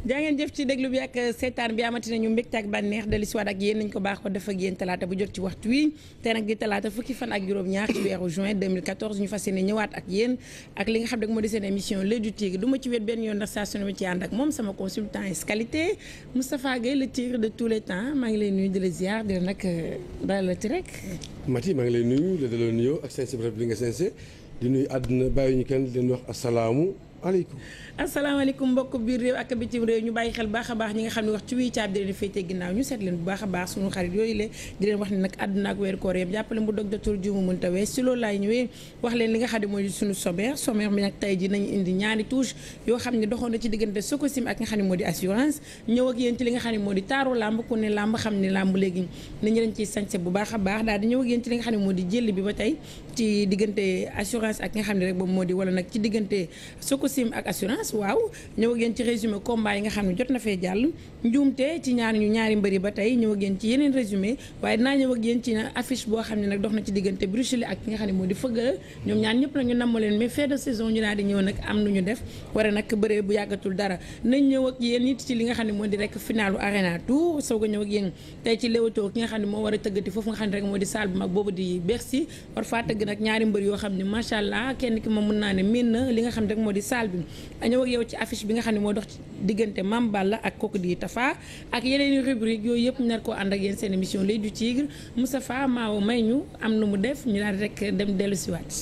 jaa ngeen jëf ci déglu bi ak seetaan bi amati nañu mbégte ak bànneex dellu si waat ak yéen nañ ko baax ko def ak yéen talaata bu jot ci waxtu wi te nag di talaata fukki fan ak juróom-ñaar ci weeru juin 2014 ñu fas yéene ñëwaat ak yéen ak li nga xam ne moo di seen émission l'œil du tigre du ma ci wet benn yoon ndax saa su ne ma ci ànd ak moom sama consultant es qualité Moustapha Gueye le tigre de tous les temps maa ngi lay nuyu di la ziar di la nag dalalati rek Mati maa ngi lay nuyu la daloo nuyoo ak seen bref bi nga sensé di nuyu àdduna bàyyi ñu kenn di leen wax asalaamu aleykum asalaamaaleykum mbokk biir réew ak bitim réew ñu bàyyi xel baax a baax ñi nga xam ne wax ci wii caab di leen féetee ginnaaw ñu seet leen bu baax a baax suñu xarit yooyu le di leen wax ne nag àdduna ak weeru koor yëpp jàppale mu dog docteur Diouma mënta wees si loolu laay ñëwee wax leen li nga xam ne mooy suñu sommaire sommaire bi nag tey ji nañu indi ñaari touche yoo xam ne doxoon na ci diggante Sococim ak nga xam ne moo di assurance ñëw ak yéen ci li nga xam ne moo di taaru làmb ku ne làmb xam ne làmb léegi nañu leen ciy sañse bu baax a baax daal di ñëw ak yéen ci li nga xam ne moo di jël bi ba tey ci diggante assurance ak nga xam ne rek boobu moo di wala nag ci diggante Sococim ak assurance waaw ñëw ak yéen ci résumé combat yi nga xam ne jot na fee jàll njuumte ci ñaari ñu ñaari mbëri ba tey ñëw ak yéen ci yeneen résumé waaye dinaa ñëw ak yéen ci affiche boo xam ne nag dox na ci diggante Bruxelles ak ki nga xam ne moo di fëgg ñoom ñaar ñëpp nag ñu namm leen mais fin de saison ñu daal di ñëw nag am nu ñu def war a nag bëree bu yàggatul dara nañ ñëw ak yéen it ci li nga xam ne moo di rek finalu arena tour soog a ñëw ak yéen tey ci Leewtoo ki nga xam ne moo war a tëggati foofu nga xam ne rek moo di salle bu mag boobu di Bercy war faa tëgg nag ñaari mbër yoo xam ne macha allah kenn ki moom mën naa ne miin na li nga xam ne rek moo di salle bi ñëw ak yow ci affiche bi nga xam ne moo dox ci diggante Mame Balla ak kooku di Tafa ak yeneen i rubrique yooyu yëpp nar koo ànd ak yéen seen émission l'œil du tigre Moustapha Maawo may ñu am nu mu def ñu daal rek dem dellu si waat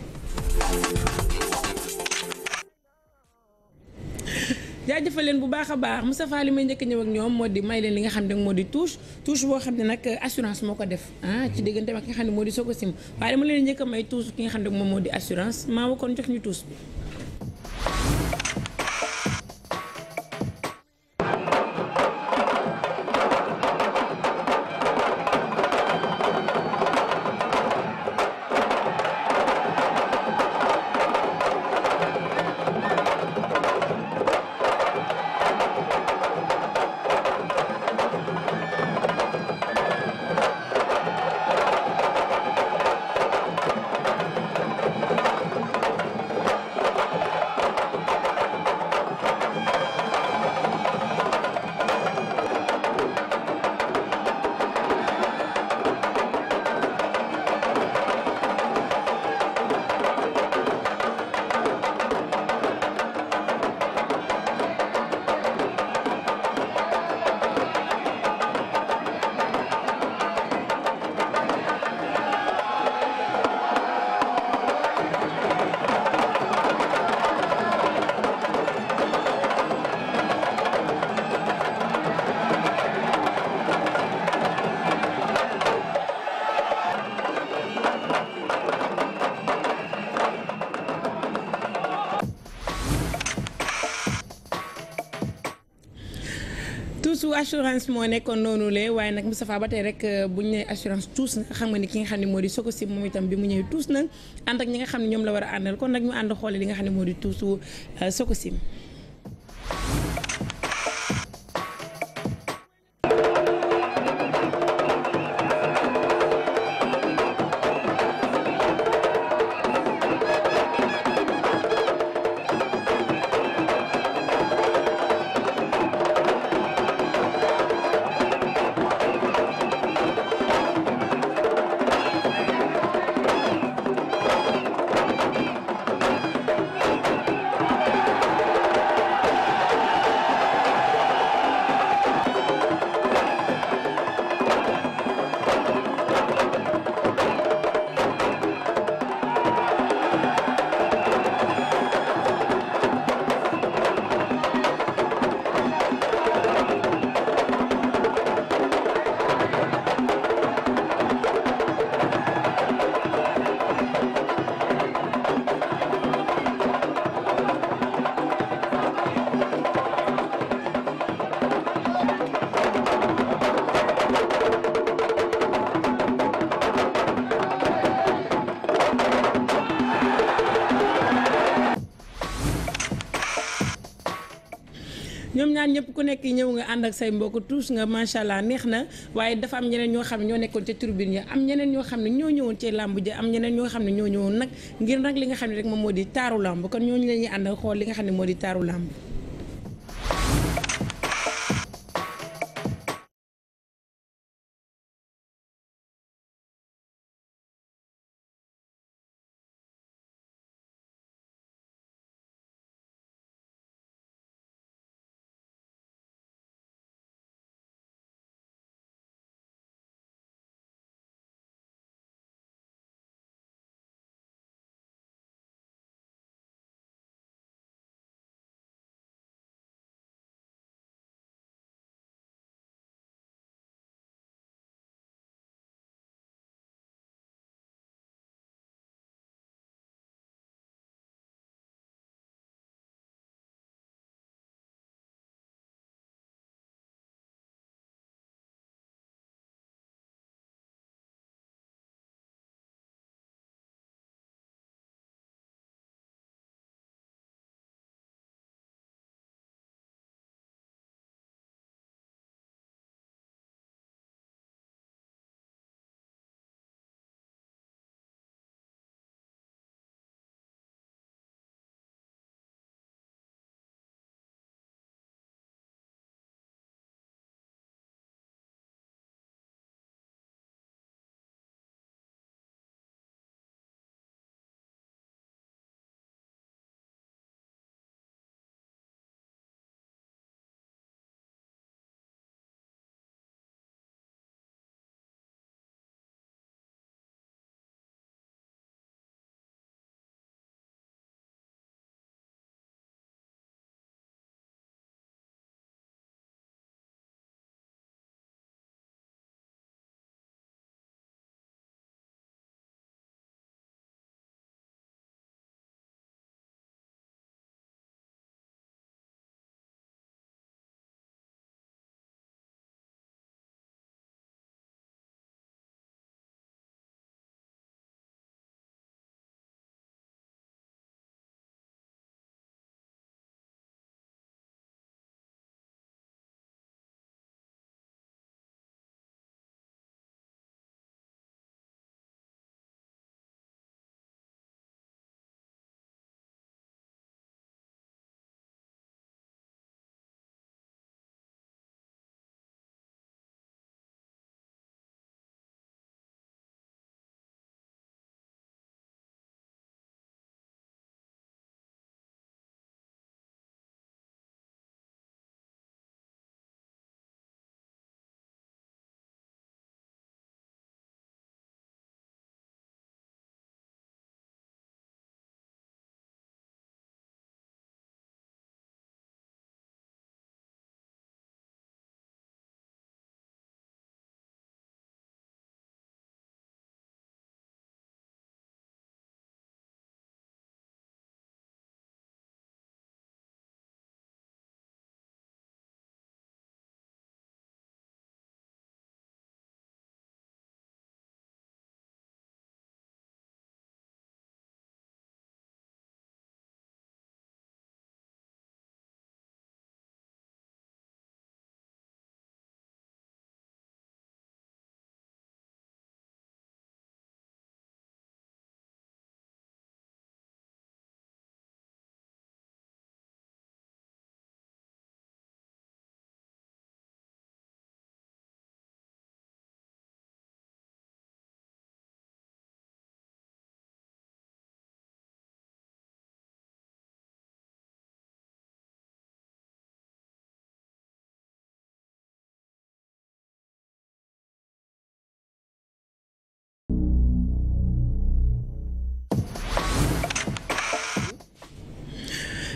jaajëfal leen bu baax a baax Moustapha li may njëkk ñëw ak ñoom moo di may leen li nga xam ne moo di touche touche boo xam ne nag assurance moo ko def ah ci diggante ak ki nga xam ne moo di Sococim waaye dama leen njëkk a may touche ki nga xam ne moom moo di assurance maa kon jox ñu touche bi tuusu assurance moo nekkoon noonu le waaye nag Moustapha ba tey rek bu ñu nee assurance tuus na xam nga ni ki nga xam ne moo di Sococim moom itam bi mu ñëwee tuus na ànd ak ñi nga xam ne ñoom la war a àndal kon nag ñu ànd xoole li nga xam ne moo di tuusu Sococim ñoom ñaar ñëpp ku nekk ñëw nga ànd ak say mbokk tous nga macha allah neex na waaye dafa am ñeneen ñoo xam ne ñoo nekkoon ca tribune ya am ñeneen ñoo xam ne ñoo ñëwoon ci làmb ja am ñeneen ñoo xam ne ñoo ñëwoon nag ngir nag li nga xam ne rek moom moo di taaru làmb kon ñooñu la ñuy ànd ak xool li nga xam ne moo di taaru làmb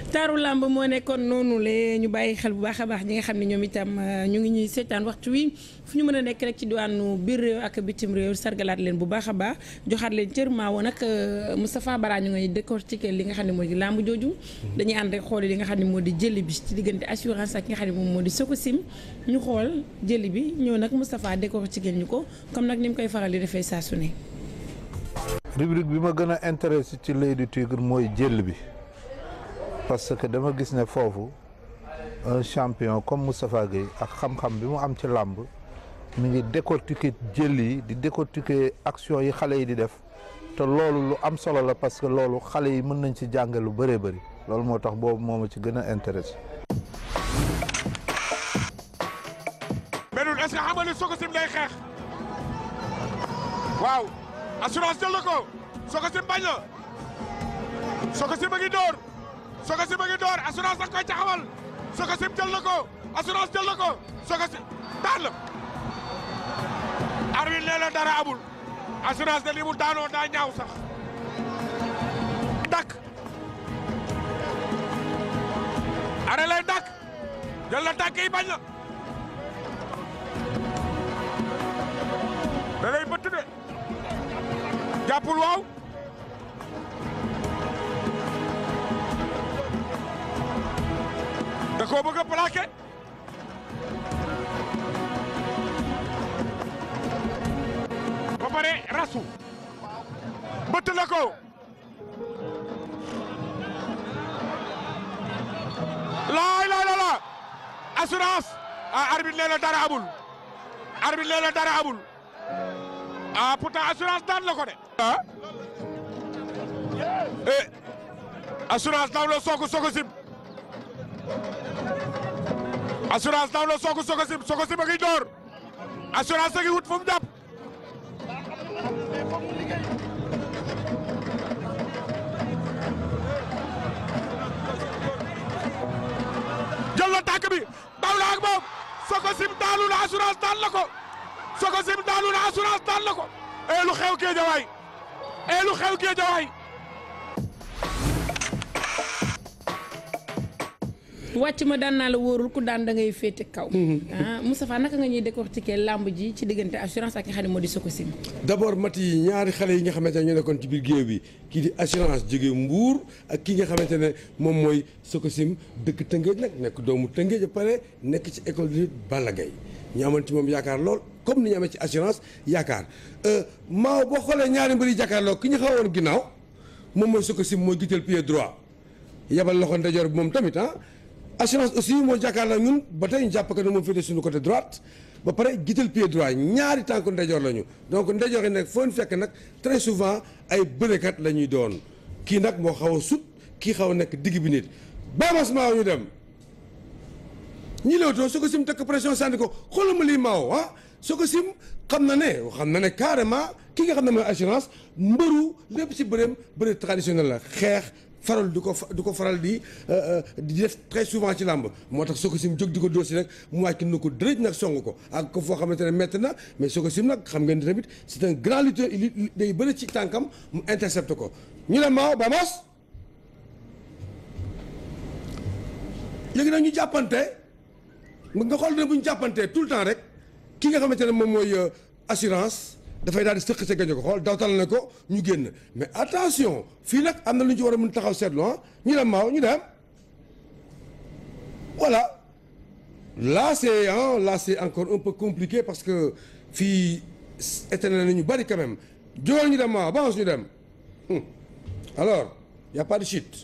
taaru làmb moo nekkoon noonu le ñu bàyyi xel bu baax a baax ñi nga xam ne ñoom itam ñu ngi ñuy seetaan waxtu wi fu ñu mën a nekk rek ci diwaanu biir réew ak bitim réew sargalaat leen bu baax a baax joxaat leen cër maa woon nag Moustapha Bara ñu ngay décortiquer li nga xam ne moo di làmb jooju dañuy ànd rek xool li nga xam ne moo di jëli bi ci diggante assurance ak ki nga xam ne moom moo di Sococim ñu xool jëli bi ñëw nag Moustapha décortiquer ñu ko comme nag ni mu koy faral di defee saa su ne rubrique bi ma gën a intéressé ci l'Oeil du Tigre mooy jël bi parce que dama gis ne foofu un champion comme Moustapha Gueye ak xam-xam bi mu am ci làmb mi ngi décortiquer jël yi di décortiquer action yi xale yi di def te loolu lu am solo la parce que loolu xale yi mën nañ ci jànge lu bëree bëri loolu moo tax boobu moo ma ci gën a intéressé. mais ñun est-ce que xam nga ni Sococim day xeex waaw assurance jël na ko Sococim bañ na Sococim a ngi door Sococim a ngi door assurance da koy taxawal Sococim jël na ko assurance jël na ko Sococim daan la arbitre nee na dara amul assurance de li mu daanoo daa ñaaw sax dakk are lay dakk jël na tànk yi bañ na da lay bëtt de jàppul waaw da koo bëgg a plaqué ba pare rasu bëtt na ko laay laay la la assurance ah arbitre nee na dara amul arbitre nee na dara amul ah pourtant assurance daan la ko de. ah eh assurance daw la soog Sococim assurance daw la soog Sococim Sococim a ngi door assurance a ngi wut fu mu jàpp. jël na tànk bi daw la ak moom Sococim daanu na assurance daan la ko. Sococim daanu na assurance daan la ko ee lu xew Géejawaay ee lu xew Géejawaay wàcc ma daan naa la wóorul ku daan da ngay féete kaw ah Moustapha naka nga ñuy décortiquer làmb ji ci diggante assurance ak nga xam ne moo di Sococim d'abord mat yi ñaari xale yi nga xamante ne ñoo nekkoon ci biir géew bi kii di assurance jóge Mbour ak kii nga xamante ne moom mooy Sococim dëkk Tëngéej nag nekk doomu Tëngéej ba pare nekk ci école de lutte Balla Gaye ñu amoon ci moom yaakaar lool comme ni ñu amee ci assurance yaakaar maaw boo xoolee ñaari mbir yi jàkkaarloo ki ñu xawoon ginnaaw moom mooy Sococim mooy gital pied droit yebal loxo ndeyjoor bi moom tamit ah assurance aussi moo jàkkaarloo ñun ba tey ñu jàpp que ne moom féete suñu côté droite ba pare gital pied droit ñaari tànk ndeyjoor lañu donc ndeyjoor yi nag foo ñu fekk nag très souvent ay bërekat la ñuy doon kii nag moo xaw a sut kii xaw a nekk digg bi nit baamas maaw ñu dem ñi leewtoo Sococim tekk pression sànni ko xoolal ma lii maaw ah Sococim xam na ne xam na ne carrément ki nga xam ne mooy assurance mbëru lépp ci bëreem bëre traditionnel la xeex faral du ko du ko faral di di def très souvent ci làmb moo tax Sococim jóg di ko dóor si rek mu wàcc na ko dërëj nag song ko ak ko foo xamante ne métti na mais Sococim nag xam ngeen tamit c'est un grand lutteur day bëri ci tànkam mu intercepte ko ñu ne maaw Bamos léegi nag ñu jàppante nga xool ne bu ñu jàppantee tout le temps rek ki nga xamante ne moom mooy assurance dafay daal di sëq sa gaño ko xool dawtal na ko ñu génn mais attention fii nag am na lu ñu ci war a mën taxaw seetlu ah ñu dem maaw ñu dem voilà là c'est ah là c'est encore un peu compliqué parce que fii étene na ñu bari quand même jógal ñu dem maaw ba ñu dem alors y a pas de chute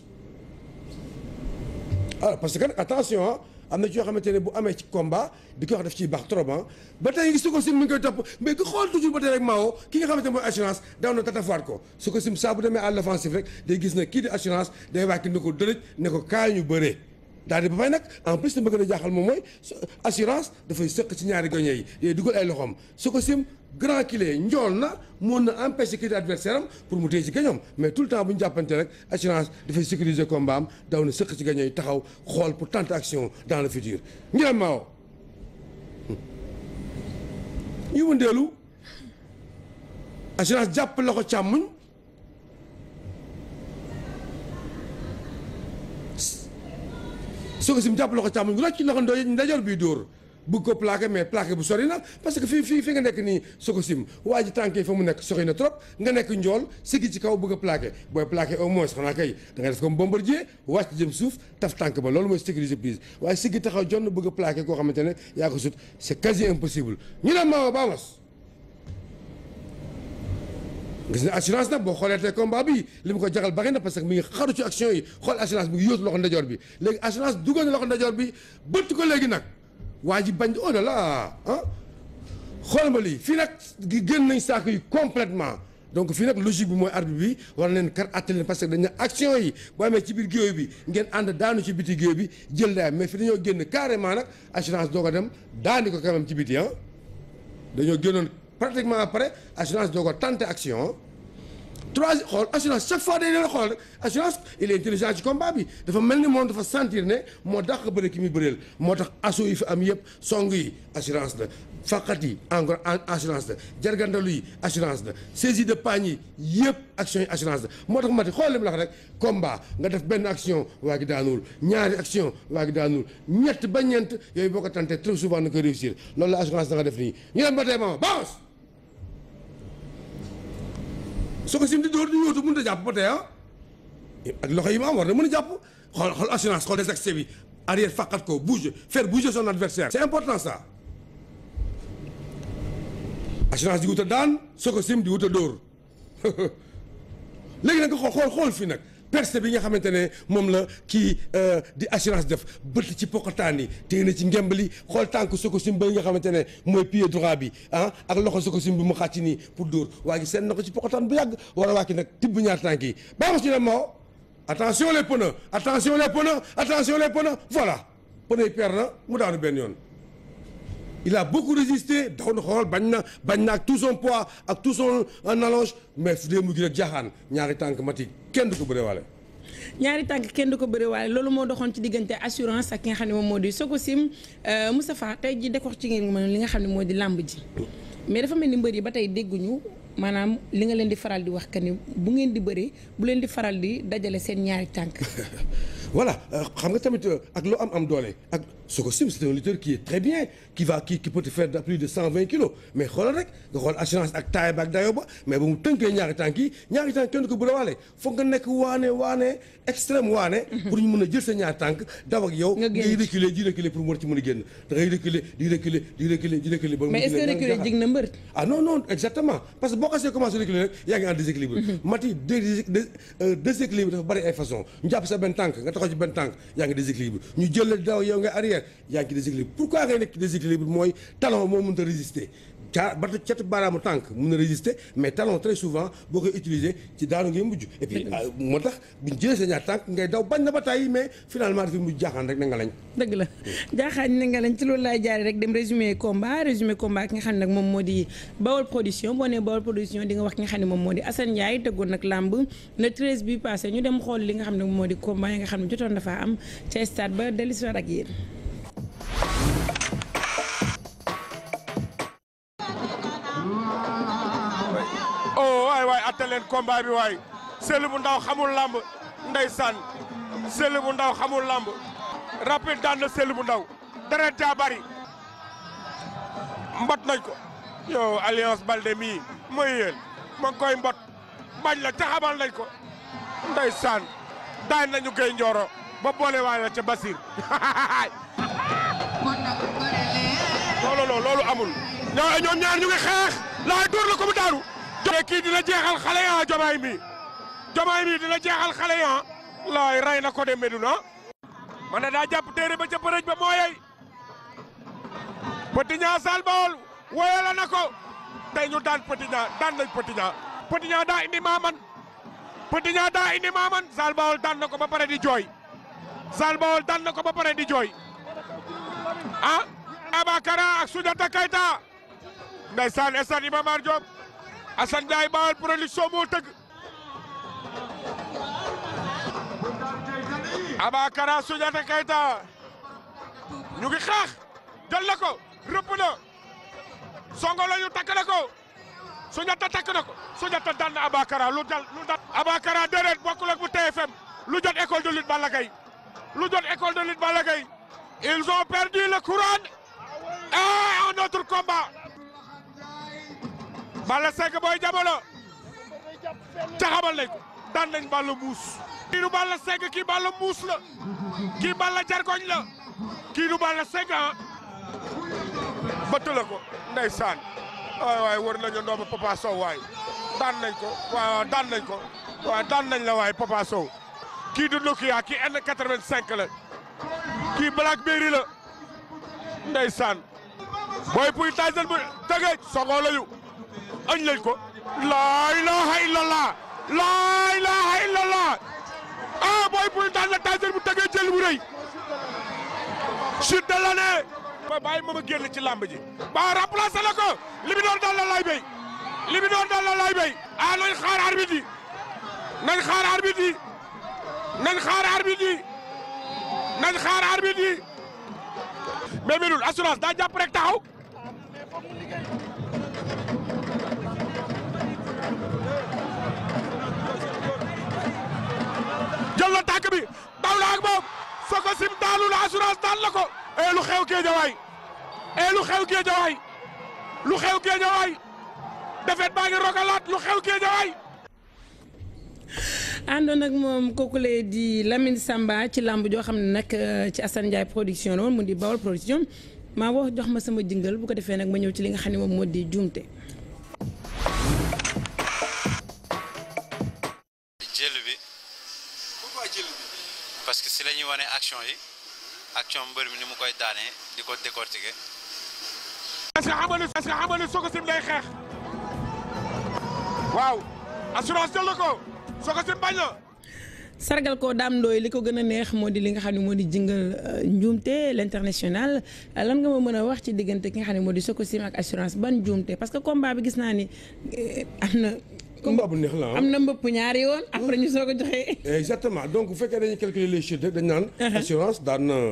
alors parce que attention ah am na ci yoo xamante ne bu amee ci combat di ko wax def ciy baax trop ah ba tey ngi Sococim mi ngi koy topp mais ku xool toujours ba tey rek Mao ki nga xamante ne mooy assurance daaw na tatafaat ko Sococim saa bu demee à l'offensive rek day gis ne kii di assurance day wàcc ne ko dërëj ne ko kaay ñu bëree daal di ba fay nag en plus dama gën a jaaxal moom mooy assurance dafay sëq ci ñaari goñe yi day dugal ay loxoom Sococim grand kilé njool na mën na empêcher kii di adversaire am pour mu téye ci gañoom mais tout le temps bu ñu jàppante rek assurance dafay sécuriser combat am daw na sëq ci gaño yi taxaw xool pour tenter action dans le futur ñu dem Mao ñu wëndeelu assurance jàpp loxo càmmuñ soo ko sim jàpp loxo càmmoñ rocc loxo ndo ndajoor bii dóor bëgg ko plaqué mais plaqué bu sori na parce que fii fii fi nga nekk nii soo ko sim waa ji tànk yi fa mu nekk sori na trop nga nekk njool siggi ci kaw bëgg a plaqué booy plaqué au moins xanaa kay da nga def comme bombardier wàcc jëm suuf taf tànk ba loolu mooy sécuriser prise waaye siggi taxaw jonn bëgg a plaqué koo xamante ne yaa ko sut c'est quasi impossible ñu ne Maodo Bamos gis na assurance nag boo xoolee tey combat bi li mu ko jaxal bari na parce que mi ngi xaru ci action yi xool assurance mi ngi yóotu loxo ndajoor bi léegi assurance dugal na loxo ndajoor bi bëtt ko léegi nag waa ji bañ oh là là ah xool ma lii fii nag génn nañ saako yi complètement donc fii nag logique bi mooy arbitre bi war na leen kar àtte leen parce que dañ ne action yi boo amee ci biir géew bi ngeen ànd daanu ci biti géew bi jël daay mais fi dañoo génn carrément nag assurance doo ko dem daani ko quand même ci biti ah dañoo génnoon pratiquement après assurance doo ko tenté action trois xool assurance chaque fois day leen xool rek assurance il est intelligent ci combat bi dafa mel ni moom dafa sentir ne moo dàq bëre ki muy bëreel moo tax assaut yi fi am yëpp song yi assurance la faqat yi encore assurance la jargandalu yi assurance la saisie de pagne yi yëpp action yi assurance la moo tax mati xool li mu la wax rek combat nga def benn action waa gi daanuwul ñaari action waa gi daanuwul ñett ba ñeent yooyu boo ko tenté très souvent na koy réussir loolu la assurance da nga def nii ñu dem ba tey ma bounce soo ko sim di dóor di yóotu mënut a jàpp ba tey ah ak loxo yi ma am war na mën a jàpp xool xool assurance xool des accès bi arrière faqat ko bouge faire bouger son adversaire c'est important ça assurance di wut a daan soo ko sim di wut a dóor léegi nag nga xool xool xool fii nag percé bi nga xamante ne moom la kii di assurance def bëtt ci pokotaan yi téye na ci ngembali xool tànk Sococim ba nga xamante ne mooy pied droit bi ah ak loxo Sococim bi mu xàcc nii pour dóor waa gi seen na ko ci pokotaan bu yàgg war a wàcc nag tibb ñaar tànk yi baa ma si ne moo attention les pneus attention les pneus attention les pneus voilà pneus yi per na mu daanu benn yoon il a beaucoup résisté daw na xool bañ na bañ na ak tout son poids ak tout son allonge mais su dee mu gi rek jaaxaan ñaari tànk mati kenn du ko bëree waale ñaari tànk kenn du ko bëri waaye loolu moo doxoon ci diggante assurance ak ki nga xam ne moom moo di Sococim Moustapha tey ji décox ci ngeen mën li nga xam ne moo di làmb ji mais dafa mel ni mbër yi ba tey dégguñu maanaam li nga leen di faral di wax que ni bu ngeen di bëree bu leen di faral di dajale seen ñaari tànk voilà xam nga tamit ak loo am am doole ak Sococim c'est un lutteur qui est très bien qui va qui qui peut te faire plus de cent vingt kilos mais xoolal rek nga xool assurance ak taay ba ak dayo ba mais ba mu tënkee ñaari tànk yi ñaari tànk kenn du ko bëriwaale foog nga nekk waane waane extrême waane. pour ñu mën a jël sa ñaari tànk daw ak yow. nga génn ngay reculer di reculer pour mën ci mën a génn da ngay reculer di reculer di reculer di reculer. ba mu mais est-ce que reculer jig na mbër. ah non non exactement parce que boo xasee commencé reculer rek yaa ngi en déséquilibre. mati dé déséquilibre dafa bari ay façon ñu jàpp sa benn tànk nga taxaw ci benn tànk yaa ngi déséquilibre ñu jël la daw yow nga arrière yaa ngi déséquilibre pourquoi ngay nekk ci déséquilibre mooy talon moo mënut a résister caa ba catu baaraamu tànk mun na résister mais talon très souvent boo koy utiliser ci daanu ngay mujj et puis moo tax buñ jëlee sa ñaar tànk ngay daw bañ na ba tàyyi mais finalement dafa mujj jaaxaan rek na nga lañ dëgg la jaaxaan ne nga lañ ci loolu laay jaare rek dem résumé combat résumé combat ki nga xam ne nag moom moo di Bawol production boo nee Bawol production di nga wax ki nga xam ne moom moo di Assane Ndiaye tëggoon nag làmb le 13 bi passé ñu dem xool li nga xam ne moom moo di combat yi nga xam ne jotoon dafa am ca stade ba dellusiwaat ak yéen oh waay waay atte leen combat bi waay sël bu ndaw xamul lamb ndeysaan sël bu ndaw xamul lamb rapide daan na sël bu ndaw deret jaa bari mbot nañ ko yow alliance balde mii mooy yéen ma ngi koy mbot bañ la taxamal nañ ko ndeysaan daan nañu gay njooro ba boole waay la ca Basir loolu loolu amul ñoo ñoom ñaar ñu ngi xeex laay dóor la ko mu daaru jomaay kii dina jeexal xale ya jomaay mi jomaay mi dina jeexal xale ya laay ray na ko de Meduna man na daa jàpp téere ba ca përëj ba mooyey Petit Niang Sall Bawol woyala na ko tey ñu daan Petit Niang daan nañ Petit Niang Petit Niang daa indi maaman Petit Niang daa indi maaman Sall Bawol daan na ko ba pare di jooy Sall Bawol daan na ko ba pare di jooy ah Abakara ak Soundiata Keita ndeysaan stade Iba Mar Diop Assane Ndiaye Bawol production moo tëgg Abakara Soundiata Keita ñu ngi xeex jël na ko rëpp na songo la ñu takk na ko Soundiata takk na ko Soundiata daan na Abakara lu dal lu dal Abakara déedéet bokkul ak bu TFM lu jot école de lutte Balla Gaye lu jot école de lutte Balla Gaye ils ont perdu le courant et un autre combat Balla Seck booy jamono taxabal nañ ko daan nañ Balla muus kii du Balla Seck kii Balla muus la kii Balla jargoñ la kii du Balla Seck ah bëtt la ko ndeysaan waay waay wër nañu ndoom Papa Sow waay daan nañ ko waaw daan nañ ko waaw daan nañ la waay Papa Sow kii du Nokia kii N85 la kii Blackberry la ndeysaan booy puy Tyson bu tëgeej songoo lañu añ lañ ko laa ilaha illallah laa ilaha illallah ah booy puy daan na Tyson bu tëgeej jël bu rëy chute de l'année ba bàyyi ma ma génn ci làmb ji ba remplacé la ko li bi doon dal la lay béy li bi doon dal la lay béy ah nañ xaar arbitre yi nañ xaar arbitre yi nañ xaar arbitre yi nañ xaar arbitre yi mais melul assurance daa jàpp rek taxaw jël na tànk bi daw la ak moom soo ko sim daalu la assurance daan la ko e lu xew géejawaay e lu xew géejawaay lu xew géejawaay defet baa ngi rogalaat lu xew géejawaay àndoon nag moom kooku lee di Lamine Samba ci làmb joo xam ne nag ci Assane Ndiaye production la woon mu di Bawol production maa wax jox ma sama jingal bu ko defee nag ma ñëw ci li nga xam ne moom moo di juumte. jël bi parce que si la ñuy wane action yi action mbër mi ni mu koy daanee di ko décortiquer. est-ce que xam nga ni est-ce que xam nga ni Soko Sim day xeex waaw assurance jël na ko Soko Sim bañ na sargal ko daam ndooy li ko gën a neex moo di li nga xam ne moo di jingal njuumte l'international lan nga ma mën a wax ci diggante ki nga xam ne moo di Sococim ak assurance ban njuumte parce que combat bi gis naa ni am na. combat bu neex la ah am na mbëpp ñaari yoon après ñu soog a joxe. exactement donc bu fekkee dañuy calculer les chutes rek dañ naan. assurance daan na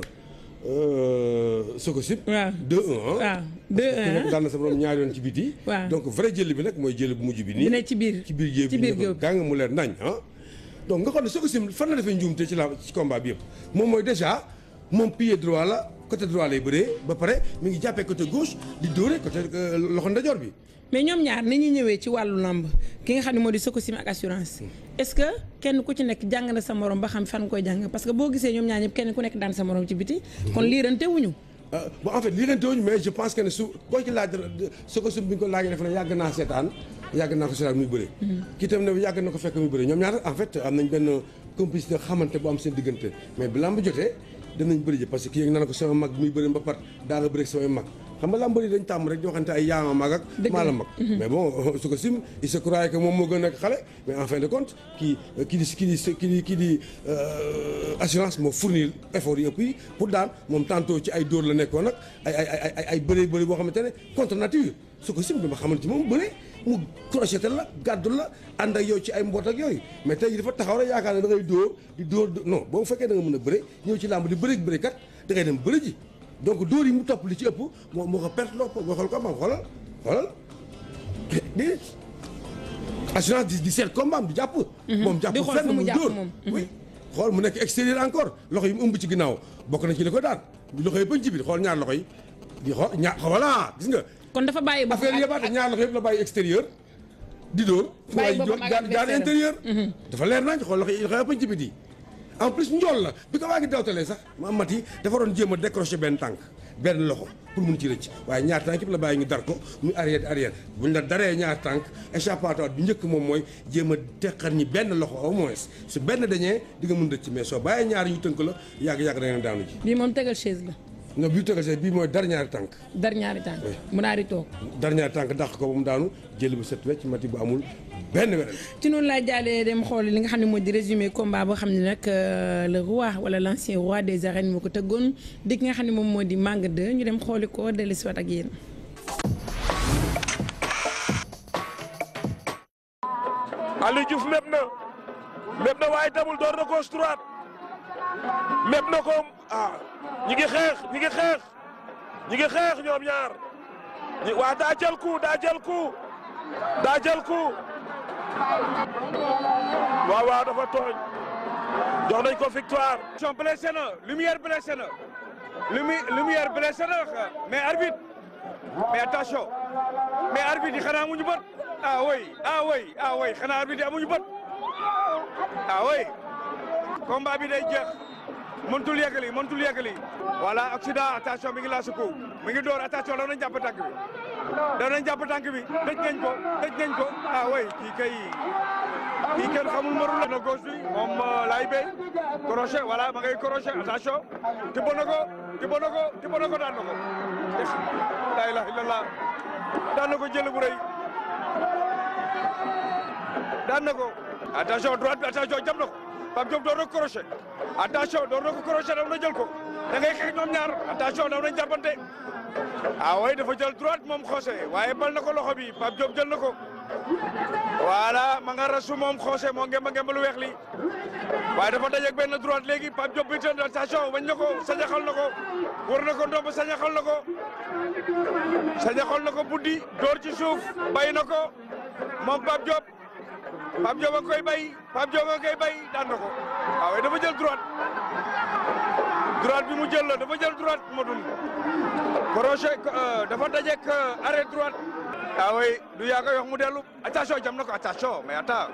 Sococim. waaw 2-1 waaw 2-1 daan na sa borom ñaari yoon ci biti. waaw donc vrai jël bi nag mooy jël bu mujj bi nii. bi ne ci biir ci biir géew ci bi biir ñu géew ko gàng mu leer nañ ah. donc nga xam ne Sococim fan la defee njuumte ci la ci combat bi yëpp moom mooy déjà moom pied droit la côté droit lay bëree ba pare mi ngi jàppee côté gauche di dóore côté loxo ndajoor bi. mais ñoom ñaar ni ñuy ñëwee ci wàllu lamb ki nga xam ne moo di Sococim ak assurance est-ce que kenn ku ci nekk jàng na sa morom ba xam fan koy jàng parce que boo gisee ñoom ñaar ñëpp kenn ku nekk daan sa morom ci biti. kon liirante wuñu. ah bon en fait lii leen tooñ mais je pense que ne su koo ci laaj Sococim bi ñu ko laajee def na yàgg naa seetaan yàgg naa ko seetaan muy bëre. kii tam ne yàgg na ko fekk muy bëre ñoom ñaar en fait am nañ benn complicité xamante bu am seen diggante mais bi lamb jotee danañ bëri ji parce que kii yëg naa ko sama mag muy bëri ba pat daana bëri samay mag xam nga lamb yi dañ tàmm rek di waxante ay yaama mag ak maa la mag mais bon Sococim il se croyait que moom moo gën a nekk xale mais en fin de compte kii kii di kii di kii di kii di assurance moo fournir effort yi ëpp yi pour daan moom tantôt ci ay dóor la nekkoon nag ay ay ay ay ay bëri bëri boo xamante ne contre nature Sococim bi ma xamante moom bëri mu crocheté la gàddu la ànd ak yow ci ay mboot ak yooyu mais tey dafa taxaw rek yaakaar ne da ngay dóor di dóor non boo fekkee da nga mën a bëre ñëw ci làmb di bëri bëri kat da ngay dem bëri ji donc dóor yi mu topp li ci ëpp moo moo ko perte loo nga xool ko ma xoolal xoolal déedéet assurance di di seet combat am di jàpp moom jàpp di xool fenn fu mu muy jàpp dóor moom. oui xool mu nekk extérieur encore loxo yi mu ëmb ci ginnaaw bokk na ci li ko daan loxo yi bañ ci biir xool ñaar loxo yi di xool ñaar voilà gis nga kon dafa bàyyi boppam affaire yëbaate ñaar loxo yëpp la bàyyi extérieur di dóor fu Bàyyi waay boppam ak jaar jaar adversaire am. intérieur dafa leer nañ xool loxo yi loxo yëpp ci biti en plus njool la bi ko waa ngi dawtalee sax ma mat yi dafa doon jéem a décrocher benn tànk benn loxo pour mun ci rëcc waaye ñaar tànk yëpp la bàyyi ñu dar ko muy arrière di arrière buñ la daree ñaar tànk échappatoire bi njëkk moom mooy jéem a teqar ñi benn loxo au moins su benn dañee di nga mun rëcc mais soo bàyyee ñaar ñu tënk la yàgg-yàgg da ngeen daanu ji bii moom tegal chaise la non bii tegal see bii mooy dar ñaari tànk dar ñaari tànk mu naa di toog dernier tànk dàq ko ba mu daanu jël bu set wecc mati bu amul benn weneen ci noonu laa jaalee dem xool li nga xam ne moo di résumé combat boo xam ne nag euh, le roi wala l' ancien roi des arènes moo ko tëggoon di ki nga xam ne moom moo di Manga 2 ñu dem xooli ko dellu si waat ak yéen. Aliou Diouf méb na méb na waaye tamul door na gauche droite méb na ko ah ñi ngi xeex ñi ngi xeex ñi ngi xeex ñoom ñaar ñi waa daa jël coup daa jël coup daa jël coup waaw waaw dafa tooñ jox nañ ko victoire. son blessé na lumière blessé na lumi lumière blessé na mais arbitre mais attention mais arbitre yi xanaa amuñu bët ah oui ah oui ah oui xanaa arbitre yi amuñu bët ah oui combat bi day jeex mëntul yeggali mëntul yeggali. voilà accident attention mi ngi laa suku mi ngi door attention daw nañ jàpp tànk bi daw nañ jàpp tànk bi tëj nañ ko tëj nañ ko ah oui kii kay kii kenn xamul marul la na gauche bi moom laay bay crochet voilà ma ngay crochet attention tibbo na ko tibbo na ko tibbo na ko daan na ko la ilaha illallah daan na ko jël bu rëy daan na ko attention droite bi attention jam na ko Pape Diop door na ko crochet attention door na ko crochet daw na jël ko da ngay xeex ñoom ñaar attention daw nañ jàppante ah way dafa jël droite moom Xose waaye bal na ko loxo bi Pape Diop jël na ko voilà ma nga rasu moom Xose moo ngemba ngemba lu weex li waaye dafa dajeeg benn droite léegi Pape Diop bi tën attention wañ na ko sañaxal na ko war na ko ndomb sañaxal na ko sañaxal na ko buddi door ci suuf bay na ko moom Pape Diop Pape Diop a koy bay Pape Diop a koy bay daan na ko waaw dafa jël droite droite bi mu jël la dafa jël droite modul crochet dafa dajeek arrêt droite ah oui du yaa koy wax mu dellu attention jam na ko attention mais attends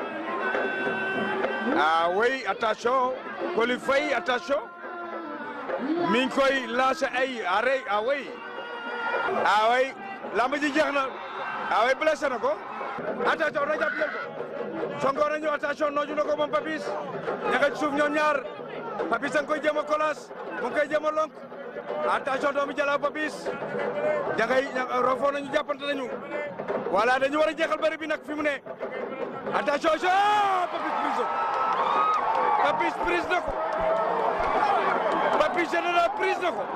ah oui attention Coly Faye attention mi ngi koy lancé ay arrêt ah oui ah oui lamb ji jeex na ah oui blessé na ko attention na jàpp jël ko sonko na ñëw attention nooju na ko moom Papis ña nga ci suuf ñoom ñaar Papis a ngi koy jéem a kolaas mu ngi koy jéem a lonk attention doomu jalaaw Papis ña ngay rofoo nañu jàppante nañu voilà dañu war a jeexal bëri bi nag fi mu ne attention jo Papis prise Papis prise na ko Papis général prise na ko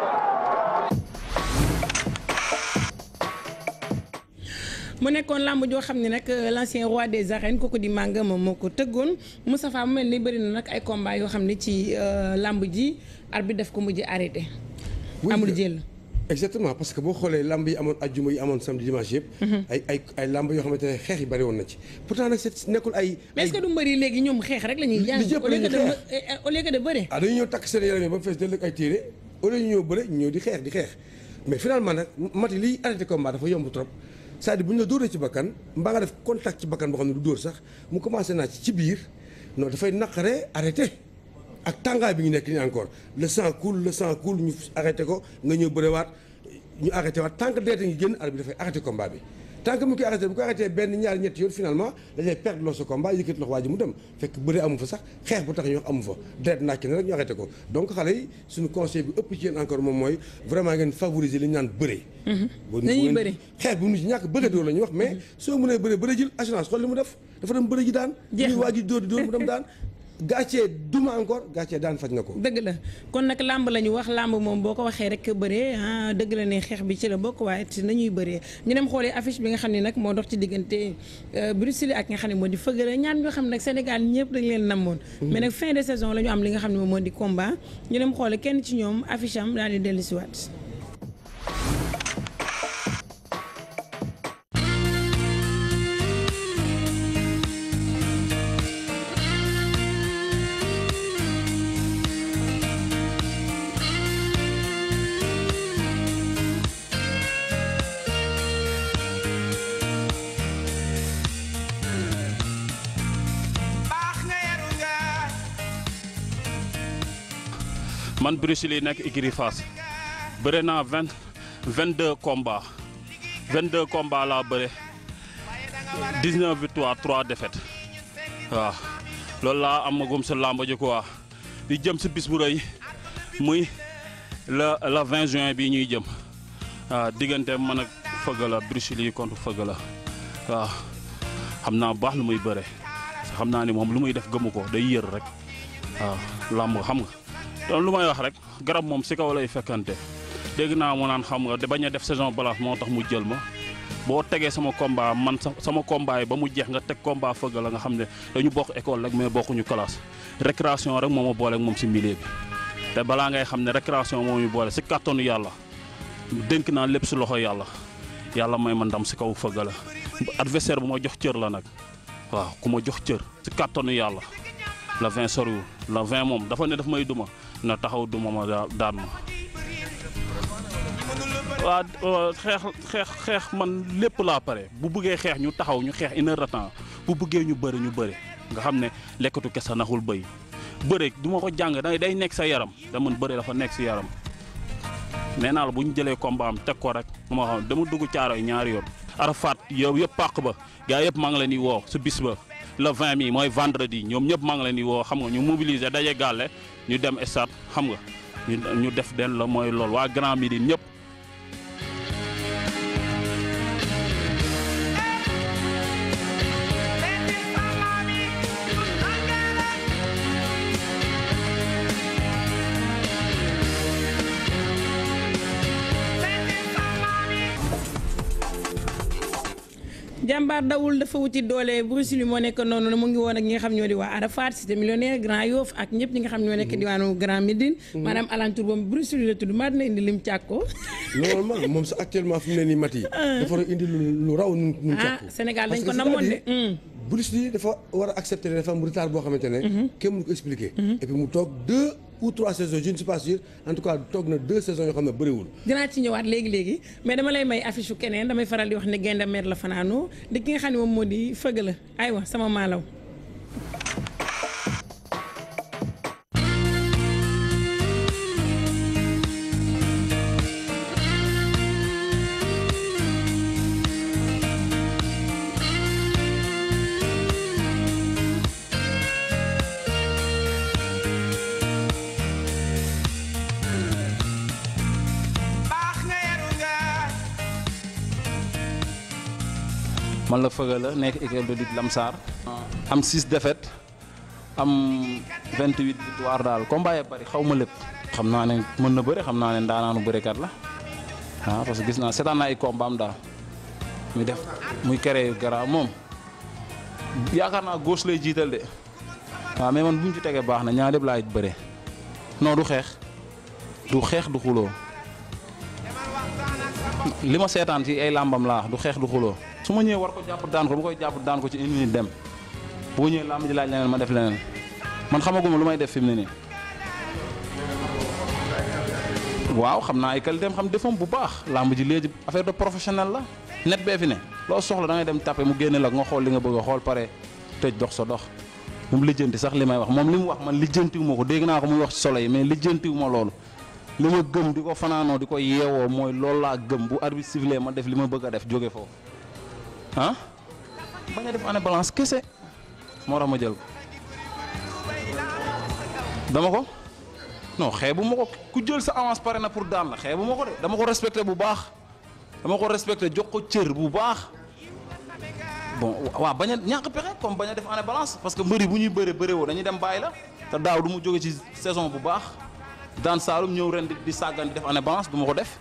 mu nekkoon làmb joo xam ne nag l'ancien roi des arènes kooku di Manga moom moo ko tëggoon Moustapha mu mel ni bëri na nag ay combat yoo xam ne ci làmb ji arbitre def ko mujj arrêté. amul jël. exactement parce que boo xoolee lamb yi amoon ajjuma yi amoon samedi dimanche yëpp. ay ay ay lamb yoo xamante ne xeex yi bëri woon na ci pourtant nag c'est nekkul ay. mais est-ce que du mbëri léegi ñoom xeex rek la ñuy jàng li jëpp au lieu que la ñuy de au lieu que de bëre. ah dañuy ñëw takk seen yaram yi ba mu fees dell ak ay téere au lieu ñu ñëw bëre ñu ñëw di xeex di xeex mais finalement nag mati liy arrêté combat dafa yomb trop c'est-à-dire bu ñu la dóoree ci bakkan mbaa nga def contact ci bakkan boo xam ne du dóor sax mu commencé naa ci ci biir non dafay naqaree arrêté ak tàngaay bi ñu nekk nii encore le sang coule le sang coule ñu arrêté ko nga ñëw bërewaat ñu arrêté waat tant que deete ngi génn arbitre bi dafay arrêté combat bi tant que mu koy arrêté bu ko arrêté benn ñaari ñetti yoon finalement dañuy perdre loo sa combat yëkkati loxo waa ji mu dem fekk bëre amu fa sax xeex bu tax ñu wax amu fa deet nàkk na rek ñu arrêté ko donc xale yi suñu conseil bi ëpp ci yéen encore moom mooy vraiment ngeen favoriser li ñu naan bëre bu nañuy bëre. xeex bu mu ci ñàkk bëre dóor la ñuy wax mais soo mënee bëre bëre jël assurance xool li mu def dafa dem bëre ji daan Jeex ñuy na. waa ji dóor di dóor mu dem daan gàccee duma encore gàccee daan faj na ko dëgg la kon nag làmb la ñu wax làmb moom boo ko waxee rek bëree ah dëgg la ne xeex bi ci la bokk waaye ci nañuy bëree ñu dem xoolee affiche bi nga xam ne nag moo dox ci diggante Bruce Lee ak nga xam ne moo di Feugeula ñaan ñoo xam ne nag Sénégal ñëpp dañ leen namoon mais nag fin de saison la ñu am li nga xam ne moom moo di combat ñu dem xoole kenn ci ñoom affiche am daal di dellu si waat man Bruce Lee nekk écurie Fass bëre naa vingt vingt deux combats vingt deux combats laa bëre dix neuf victoires trois défaites waaw loolu laa amagum sa làmb ji quoi di jëm si bis bu rëy muy le le vingt juin bii ñuy jëm waaw diggante man ak Feugeula Bruce Lee contre Feugeula waaw xam naa bu baax lu muy bëre xam naa ni moom lu muy def gëmu ko day yër rek waaw làmb xam nga. donc lu may wax rek garab moom si kaw lay fekkante dégg naa mu naan xam nga de bañ a def saison balance moo tax mu jël ma boo tegee sama combat man sa- sama combat yi ba mu jeex nga teg combat Feugeula nga xam ne dañu bokk école rek mais bokkuñu classe récréation rek moo ma boole ak moom si milieu bi te balaa ngay xam ne récréation moo ñu boole si kàttanu yàlla dénk naa lépp si loxo yàlla yàlla may ma ndam si kaw Feugeula adversaire bu ma jox cër la nag waaw ku ma jox cër si kàttanu yàlla le 20 soriwul le 20 moom dafa ne daf may duma na taxaw duma ma daa- daan ma. waa xeex xeex xeex man lépp laa pare bu bëggee xeex ñu taxaw ñu xeex une heure de temps bu bëggee ñu bëri ñu bëri nga xam ne lekkatu kese naxul bëy bëri du ma ko jàng day day nekk sa yaram da man bëri dafa nekk si yaram nee naa la bu ñu jëlee combat am teg ko rek ma xam dama dugg caaro yi ñaari yoon. Arafat yow yëpp pàq ba gars yëpp maa ngi leen di woo su bis ba le 20 mi mooy vendredi ñoom ñëpp maa ngi leen di woo xam nga ñu mobiliser daje gàlle ñu dem stade xam nga ñu ñu def den la mooy loolu waa Grand Médine ñëpp. jàmbaar dawul dafa wuti doole Bruce Lee moo nekk noonu mu ngi woon ak ñi nga xam ñoo di waa Arafat cité millionnaire Grand Yoff ak ñëpp ñi nga xam ñoo nekk diwaanu Grand Médine maanaam alentour boobu Bruce Lee la tudd maa dina indi lim càkko normalement moom sax actuellement fi mu ne nii mat yi dafa war a indi lu lu raw nun nun ah càkku Sénégal dañ Parce ko que namoon de c'est-à-dire, Bruce Lee dafa war a accepter ne dafa am retard boo xamante ne kenn mënu ko expliquer et puis mu toog deux ou trois saisons je ne suis pas sûr en tout cas toog na deux saisons yoo xam ne bëriwul dinaa ci ñëwaat léegi léegi mais dama lay may affiche su keneen damay faral di wax ne gaynde mer la fanaanoo di ki nga xam ne moom moo di fëgg la aywa sama maalaw man la fëgal la nekk équipe de lutte Lamsar. am 6 défaites am 28 victoire daal combat ya bari xaw ma lépp. xam naa ne mën na bëre xam naa ne ndaanaanu bërekat la ah parce que gis naa seetaan naa ay combat am daal muy def muy kere garaaw moom yaakaar naa gauche lay jiital de waaw mais man bu mu ci tegee baax na ñaar yëpp laay bëre non du xeex du xeex du xuloo li ma seetaan ci ay làmbam laa du xeex du xuloo su ma ñëwee war ko jàpp daan ko bu koy jàpp daan ko ci une minute dem bu ma ñëwee làmb ji laaj leneen ma def leneen man xamaguma lu may def fi mu ne nii waaw xam naa ay qualité am xam defam bu baax làmb ji léegi affaire de professionnel la net bee fi ne loo soxla da ngay dem tapé mu génne la nga xool li nga bëgg a xool pare tëj dox sa dox moom lijjanti sax li may wax moom li mu wax man lijjantiwu ma ko dégg naa ko muy wax ci solo yi mais lijjantiwu ma loolu li ma gëm di ko fanaanoo di ko yeewoo mooy loolu laa gëm bu arbitre sifflé ma def li ma bëgg a def jóge foofu ah bañ a def année balance kese moo tax ma jël ko dama ko non xeebu ma ko ku jël sa avance pare na pour daan la xeebu ma ko de dama ko respecté bu baax dama ko respecté jox ko cër bu baax bon waaw bañ a ñàkk pexe comme bañ a def année balance parce que mbëri bu ñuy bëre bëre woo dañuy dem bàyyi la te daaw du mu jóge ci saison bu baax daan Saalum ñëw ren di di sàggan di def année balance du ma ko def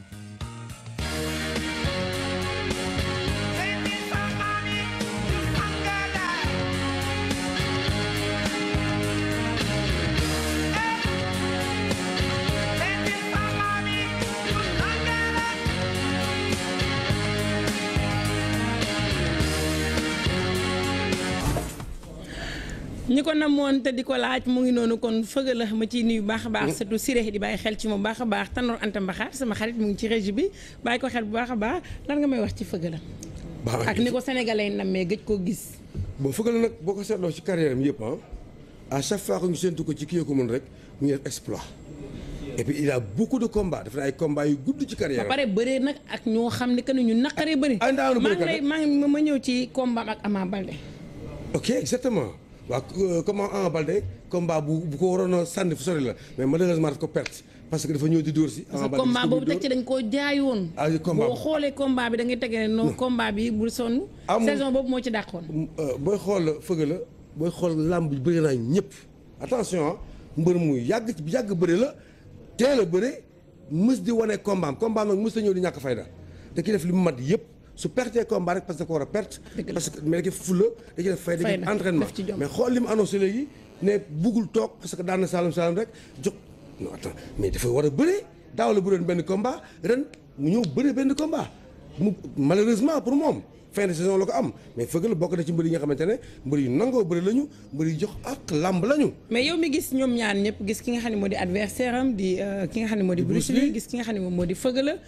ñi ko namoon te di ko laaj mu ngi noonu kon fëgg la ma ciy nuyu baax a baax surtout Siré di bàyyi xel ci moom baax a baax Tanor Anta Mbaxaar sama xarit mu ngi ci régie bi bàyyi ko xel bu baax a baax lan nga may wax ci fëgg la baax ak ni ko sénégalais nammee gëj koo gis bon fëgg la nag boo ko seetloo ci carrière am yëpp ah à chaque fois que ñu séntu ko ci kii ko mën rek mu ngi def exploit et puis il a beaucoup de combats def na ay combats yu gudd ci ba carrière am pare bëree nag ak ñoo xam ne que ne ñu naqaree bëri Ay, ndaanu maa ngi bërekat lay la. maa ngi ma ñëw ci combat ak Ama Baldé ok exactement waaw euh, comment Ama Baldé combat bu bu ko waroon a sànni fu sori la mais malheureusement daf ko perte parce que dafa ñëw di dóor si. parce que combat boobu teg ci dañ koo jaayoon Ah, oui, combat boo bi. xoolee combat bi da ngay tege ne non combat bi bu sonn Amul- saison boobu moo ci dàqoon booy xool fëgg la booy xool làmb bi bëri naa ñëpp attention ah mbër mu yàgg yàgg bëri la teel a bëri mës di wane combat am combat am nag mës ta ñëw di ñàkk fayda da ki def li mu mat yëpp su pertee combat rek parce que da ko war a perte Dëgg la. parce que mais da ki fulla da ki def fayda da ki def Fayda, entraînement def ci jom. mais xool li mu annoncé léegi ne buggul toog parce que daan na Saalum Saalum rek jox non attends mais dafa war a bëri daaw la bëroon benn combat ren mu ñëw bëri benn combat mu malheureusement pour moom fin de saison la ko am mais fëgg la bokk na ci mbër yi nga xamante ne mbër yu nangoo bëri lañu mbër yu jox ak làmb lañu. mais yow mi gis ñoom ñaan ñëpp gis ki nga xam ne moo di adversaire am di ki nga xam ne moo di Bruce Lee gis ki nga xam ne moom moo di Feugeula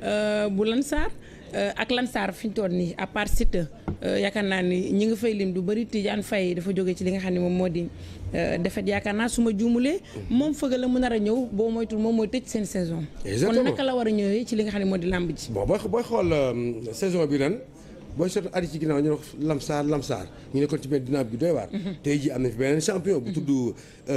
bu Lansar ak Lansar fi ñu toll nii à part Siteu yaakaar naa ni ñi nga fay lim du bëri Tidiane Faye dafa jóge ci li nga xam ne moom moo di defet yaakaar naa su ma juumulee moom Feugeula mu nar a ñëw boo moytul moom mooy tëj seen saison kon naka la war a ñëwee ci li nga xam ne moo di làmb ji bon booy booy xool saison bi ren booy seetlu at yi ci ginnaaw ñu wax Lamsaar Lamsaar ñu nekkoon ci benn dynamique bi doy waar. tey jii am na fi beneen champion bu tudd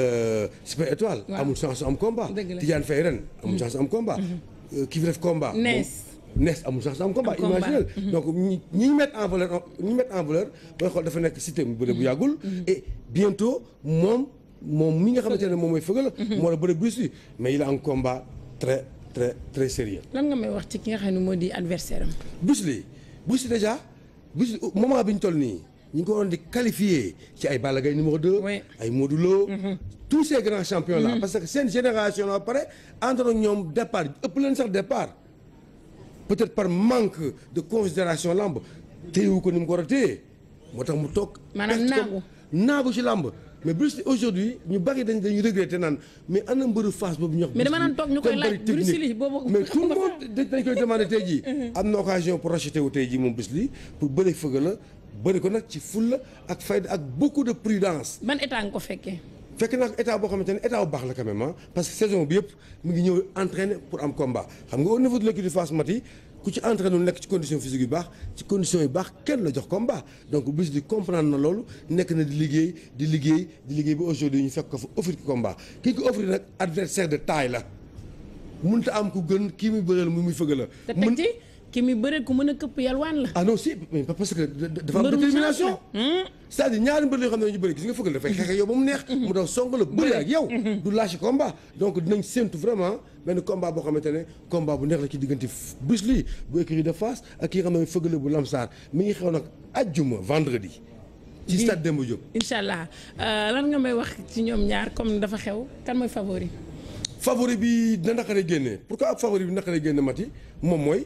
Super Étoile. amul chance am combat. dëgg la Tidiane Faye ren amul chance am combat. ki fi def combat. Nees. Nees amul chance am combat Am combat. imaginez donc ñi ñi ñu mettre en valeur ñi ñu mettre en valeur booy xool dafa nekk système bu bëre bu yàggul. et bientôt moom moom mi nga xamante ne moom mooy Feugeula. moo la bëre Bruce Lee mais il a un combat très très très sérieux lan nga may wax ci ki nga xam ne moo di adversaire am Bruce Lee Bruce Lee déjà Bruce Lee moment bi ñu toll nii ñu ngi ko waroon di qualifier ci ay Balla Gaye numéro 2. Oui. ay Modou Lo. tous ces grands champions là. parce que seen génération la ba pare ànd ak ñoom départ ëpp leen sax départ peut-être par manque de considération lamb téyewu ko ni mu ko war a téye moo tax mu toog. Maanaam perte ko- naagu. naagu ci lamb mais Bruce Lee aujourd'hui ñu bari dañ dañuy regretter naan mais ana mbëru face boobu ñu wax. Mais dama Bruce naan toog ñu koy te laaj bari Bruce technique. Lee boobu- mais tout le monde dañ dañ koy demandé tey jii. am na occasion pour racheter wu tey jii moom Bruce Lee pour bëri Feugeula bëri ko nag ci fulla ak fayda ak beaucoup de prudence. ban état nga ko fekkee fekk naa ko état boo xamante ne état bu baax la quand même ah parce que saison bi yëpp mu ngi ñëw entraîner pour am combat xam nga au niveau de l'équipe de Fass Mati ku ci entraîné wu nekk ci condition physique yu baax ci condition yu baax kenn la jox combat donc Bruce Lee comprendre na loolu nekk na di liggéey di liggéey di liggéey ba aujourd'hui ñu fekk ko fa offrir ko combat kii ko offrir nag adversaire de taille la mënut a am ku gën kii muy bëreel mu muy Feugeula te teg ci ki mi bëreet ku mën a këpp yalwaan la ah non si mais parce que da- da- dafa am Mbërum détermination chance la. c'est-à-dire ñaari mbër yoo xam ne ñu bëri gis nga Feugeula dafay xeex ak yow ba mu neex mu daw song la bëri ak yow du lâché combat donc dinañ séntu vraiment benn combat boo xamante ne combat bu neex la ci diggante Bruce Lee bu écurie de Fass ak ki nga xam ne mooy Feugeula bu Lamsar mi ngi xew nag ajjuma vendredi ci Bii. stade Demba Diop incha allah Euh, lan nga may wax ci ñoom ñaar comme dafa xew kan mooy favori favori bi dina naqaree génne pourquoi ab favori bi naqaree génne mati moom mooy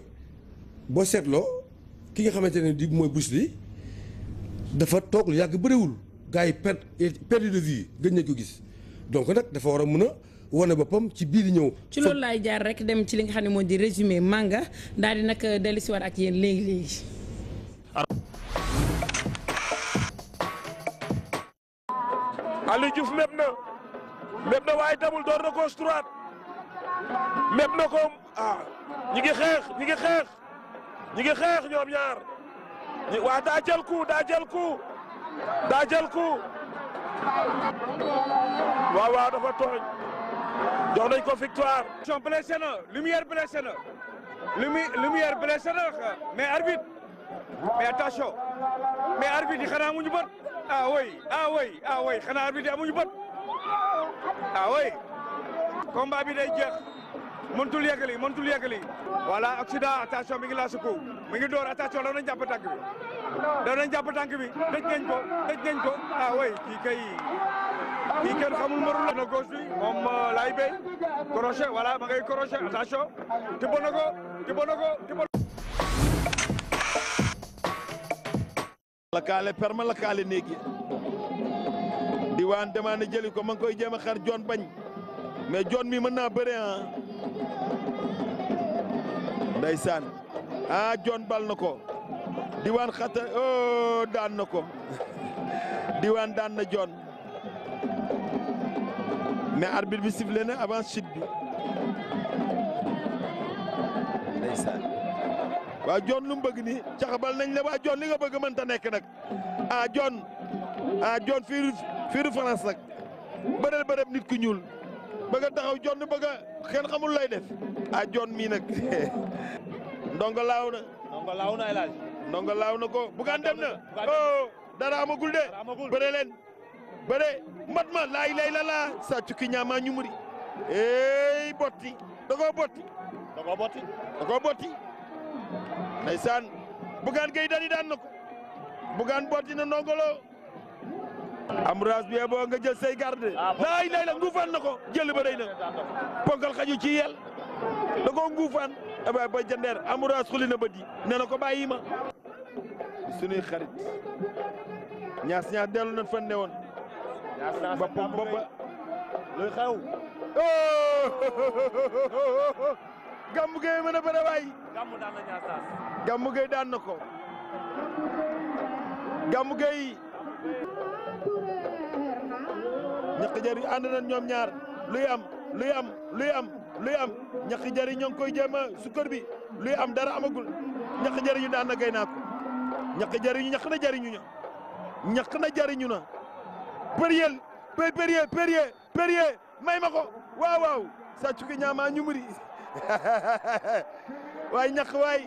boo seetloo ki nga xamante ne di mooy Bruce Lee dafa toog lu yàgg bëriwul gars yi per perdu de vue gëj nañ ko gis donc nag dafa war a mën a wane boppam ci biir di ñëw. ci loolu laay jaar rek dem ci li nga xam ne moo di résumé manga daal di nag dellusiwaat ak yéen léegi léegi. Aliou Diouf méb na méb na waaye tamul door na gauche droite méb na ko ah ñi ngi xeex ñi ngi xeex ñi ngi xeex ñoom ñaar ñi waa daa jël coup daa jël coup daa jël coup waaw waaw dafa tooñ jox nañ ko victoire. Attention blessé na lumière blessé na lumi lumière blessé na mais arbitre mais attention mais arbitre yi xanaa amuñu bët ah oui ah oui ah oui xanaa arbitre yi amuñu bët ah oui combat bi day jeex mëntul yeggali mëntul yeggali voilà accident attention mi ngi laa suku mi ngi door attention daw nañ jàpp tànk bi daw nañ jàpp tànk bi dëj nañ ko dëj nañ ko ah oui kii kay kii kenn xamul marul la na gauche bi moom laay béy crochet voilà ma ngay crochet attention tibbo na ko tibbo na ko tibbo la kaale perma la kaale néegi diwaan demande jëli ko ma ngi koy jéem a xar joon bañ mais joon mi mën naa bëre ah ndeysaan ah joon bal na ko diwaan xata oh daan na ko diwaan daan na joon mais arbitre bi sifflé na avant chute bi ndeysaan waa joon lu mu bëgg ni caxabal nañ la waa joon li nga bëgg mënta nekk nag ah joon ah joon fiiru fiiru France nag bëreel bërëb nit ku ñuul bëgg a taxaw joon bëgg a kenn xamul lay def ah joon mii nag ndongo laaw na nga laaw na elage ndongo laaw na ko bugaan dem na Bugaan dem na. oh dara amagul de Dara amagul. bëre leen bëre mbat ma laay lay la laa sa cukki ñaamaa ñu muri ey botti da koo botti da ko botti da koo botti ndeysaan bugaan gay dani daan na ko bugaan botti na ndongolo amras bi boo nga jël say garde laay lay la nguufaan na ko jël ba rëy na ponkal xaju ci yel da koo nguufaan aba ba jandeer amras xuli na ba di nee na ko bàyyi ma di sunuy xarit ñaas ñaas dellu nañ fan ne woon boppam boppa luy xew Gamou Gueye mën a bëre waay Gamou daan na ñaasaas. Gamou Gueye daan na ko Gamou Gueye ñaq jari ànd nañ ñoom ñaar luy am luy am luy am luy am ñaq jari ñoo ngi koy jéem a sukkër bi luy am dara amagul ñaq jariñu daan na gay naa ko ñaq jariñu ñaq na jariñu ña ñaq na jariñu na Perrier Perrier Perrier Perrier may ma ko waaw waaw sàccu ki ñaamaa ñumuri waay ñaq waay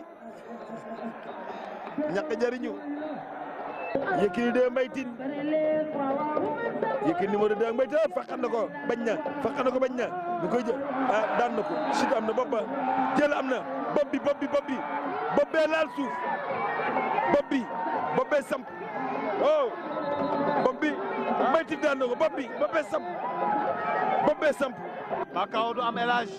ñaq jariñu Yékini de Mbaye Tine Yékini numéro 2 Mbaye Tine faqan na ko bañ na faqan na ko bañ na ñu koy jël ah daan na ko chute am na bopp ba jël am na bopp bi bopp bi bopp bi bopp bee laal suuf bopp bi bopp bee samp oh bopp bi Mbaye Tine daan na ko bopp bi bopp bee samp bopp bee samp Makao du am élage.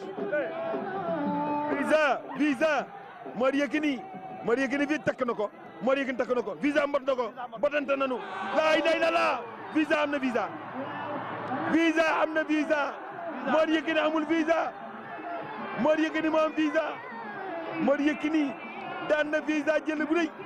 visa visa Mor Yékini Mor Yékini fii takk na ko Mor Yékini takk na ko visa mbot na ko botante nanu laa ilaaha illallaah visa am na visa visa am na visa Mor Yékini amul visa Mor Yékini moo am visa Mor Yékini daan na visa jël bu rëy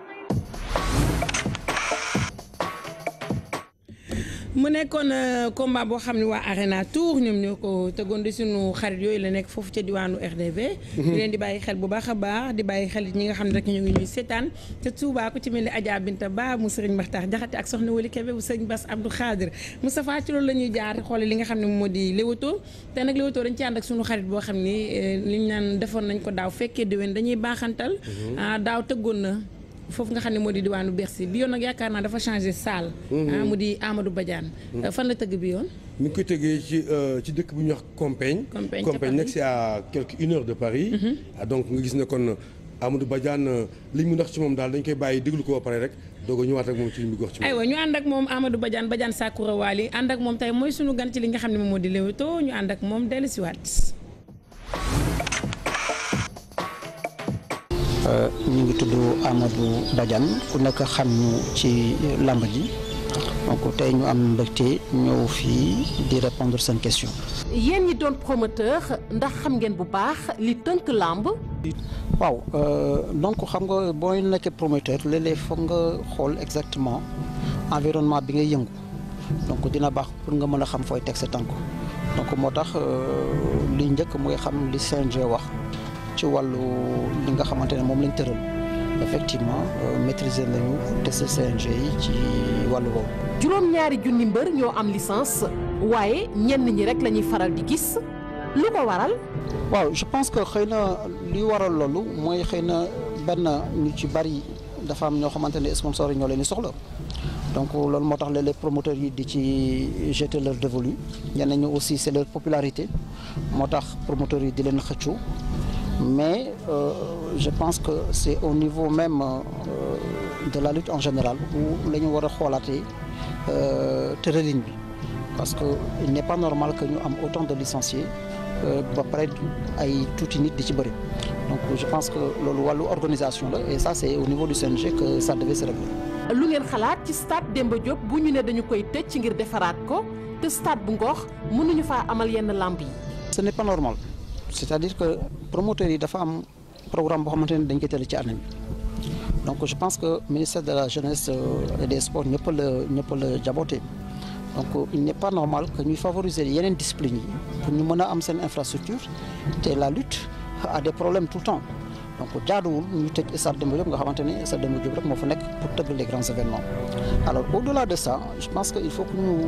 mu nekkoon combat boo xam ne waa Arena Tour ñoom ñoo ko tegoon di suñu xarit yooyu la nekk foofu ca diwaanu RDV. ñu leen di bàyyi xel bu baax a baax di bàyyi xel ñi nga xam ne rek ñu ngi ñuy seetaan te Touba ku ci mel ni Adja Binta Ba mu Sëriñ Maxtaar Jaxate ak soxna Wali Kebe bu Sëriñ Bass Abdou Khadir Moustapha ci loolu la ñuy jaar xoole li nga xam ne moo di Leewtoo te nag Leewtoo dañ ci ànd ak suñu xarit boo xam ni li ñu naan defoon nañ ko daaw fekkee déwén dañuy baaxantal daaw tëggoon na foofu nga xam ne moo di diwaanu Bercy bi yoon nag yaakaar naa dafa changé salle. mu di Amadou Badiane. fan la tëgg bi yoon. mi ngi koy tëggee ci ci dëkk bu ñuy wax Compiègne. Compiègne Compiègne nekk c'est à quelque une heure de Paris. donc nga gis ne kon Amadou Badiane li mu ndax ci moom daal dañ koy bàyyi déglu ko ba pare rek doog a ñëwaat ak moom ci li mu wax ci moom. aywa ñu ànd ak moom Amadou Badiane Badiane Sakura Wali ànd ak moom tey mooy sunu gan ci li nga xam ne moom moo di Leewtoo ñu ànd ak moom dellusiwaat. ñu ngi tudd Amadou Badiane ku nekk xam ñu ci làmb ji donc tey ñu am mbégte ñëw fii di répondre seen question. yéen ñi doon promoteur ndax xam ngeen bu baax li tënk làmb. waaw donc xam nga boo nekkee promoteur léeg-léeg foog nga xool exactement environnement bi ngay yëngu donc dina baax pour nga mën a xam fooy teg sa tànk donc moo tax li njëkk mooy xam li CNG wax. ci wàllu li nga xamante ne moom lañ tëral effectivement maîtriser nañu test CNG yi ci wàllu boobu. juróom-ñaari junni mbër ñoo am licence waaye ñenn ñi rek la ñuy faral di gis lu ko waral. waaw je pense que xëy na li waral loolu mooy xëy na benn ñu ci bari dafa am ñoo xamante ne sponsor yi ñoo leen di soxla donc loolu moo tax léeg-léeg promoteurs yi di ci jeter leur dévolu ñenn ñi aussi c'est leur popularité moo tax promoteurs yi di leen xëccu. mais euh, je pense que c'est au niveau même euh, de la lutte en général où la ñu war a xoolaatee tëralin bi parce que il n'est pas normal que ñu am autant de licenciés ba pare ay tuuti nit di ci bëri donc je pense que loolu wàllu organisation la et ça c'est au niveau du CNG que ça devait se régler. lu ngeen xalaat ci stade Demba Diop bu ñu ne dañu koy tëj ngir defaraat ko te stade bu Ngor mënuñu faa amal yenn lamb yi. ce n'est pas normal. c'est-à-dire que promoteurs yi dafa am programme boo xamante ne dañ koy tëral ci année bi donc je pense que ministère de la jeunesse et des sports ñëpp la ñëpp la jaboote donc il n'est pas normal que ñuy favoriser yeneen disciplines yi pour ñu mën a am seen infrastructure te la lutte a des problèmes tout le temps donc jaaduwul ñu tëj stade Demba Diop nga xamante ne stade Demba Diop rek moo fa nekk pour tëgg les grands événements alors au-delà de ça je pense que il faut que ñu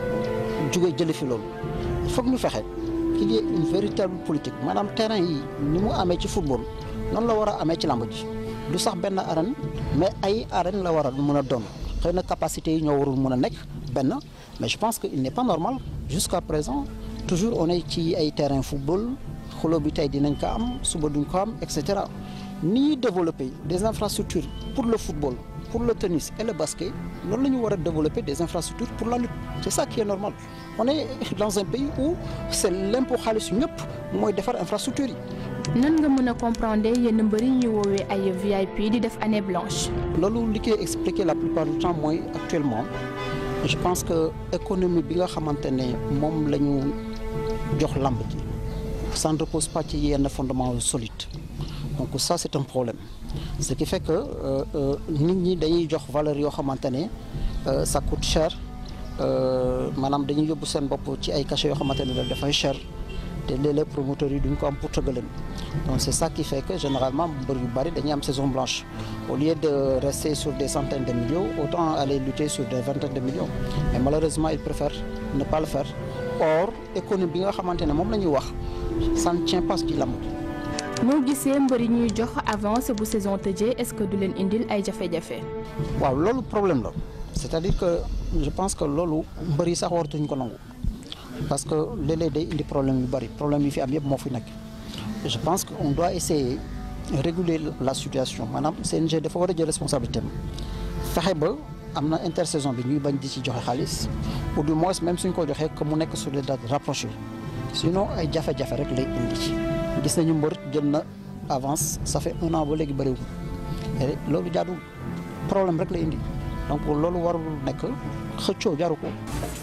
jóge jële fi loolu il faut que ñu fexe qu'il y ait une véritable politique maanaam terrain yi ni mu amee ci football noonu la war a amee ci lamb ji du sax benn arène mais ay arène la war a mën a doon xëy na capacité yi ñoo warul mën a nekk benn mais je pense que il n'est pas normal jusqu'à présent toujours on est ci ay terrain football xuloo bi tey dinañ ko am suba duñ ko am et cetera ni ñuy développer des infrastructures pour le football pour le tennis et le basket loolu la ñu war a développer des infrastructures pour la lutte c'est ça qui est normal on est dans un pays où c'est l'impôt xaalis ñëpp mooy defar infrastructure yi nan nga mën a comprendre yenn mbëri ñu woowee ay VIP di def année blanche. loolu li koy expliquer la plupart du temps mooy actuellement je pense que économie bi nga xamante ne moom la ñu jox lamb ji ça ne repose pas ci yenn fondement solide donc ça c'est un problème ce qui fait que nit ñi dañuy jox valeur yoo xamante ne ça coûte cher maanaam dañuy yóbbu seen bopp ci ay cachets yoo xamante ne dafay cher te léeg-léeg promoteurs yi duñ ko am pour tëggaleen donc c'est ça qui fait que généralement mbër yu bari dañuy am saison blanche au lieu de rester sur des centaines de millions autant aller lutter sur des vingtaines de millions mais malheureusement ils préfèrent ne pas le faire or économie bi nga xamante ne moom la ñuy wax ça ne tient pas ci lamb noo gisee mbër yi ñuy jox avance bu saison tëjee est-ce que du leen indil ay jafe-jafe. waaw loolu problème la c'est-à-dire que je pense que loolu mbër yi sax waratuñ ko nangu parce que léeg-léeg day indi problème yu bari problème yi fi am yëpp moo fi nekk je pense que on doit essayer réguler la situation maanaam CNG dafa war a jël responsabilité am fexe ba am na intersaison bi ñuy bañ di ci joxe xaalis ou du moins même suñ ko joxee que mu nekk sur des dates rapprochées sinon ay jafe-jafe rek lay indi gis nañu mbër jël na avance ça fait un an ba léegi bëriwul loolu jaadu problème rek la indi donc loolu warul nekk xëccoo jaru ko.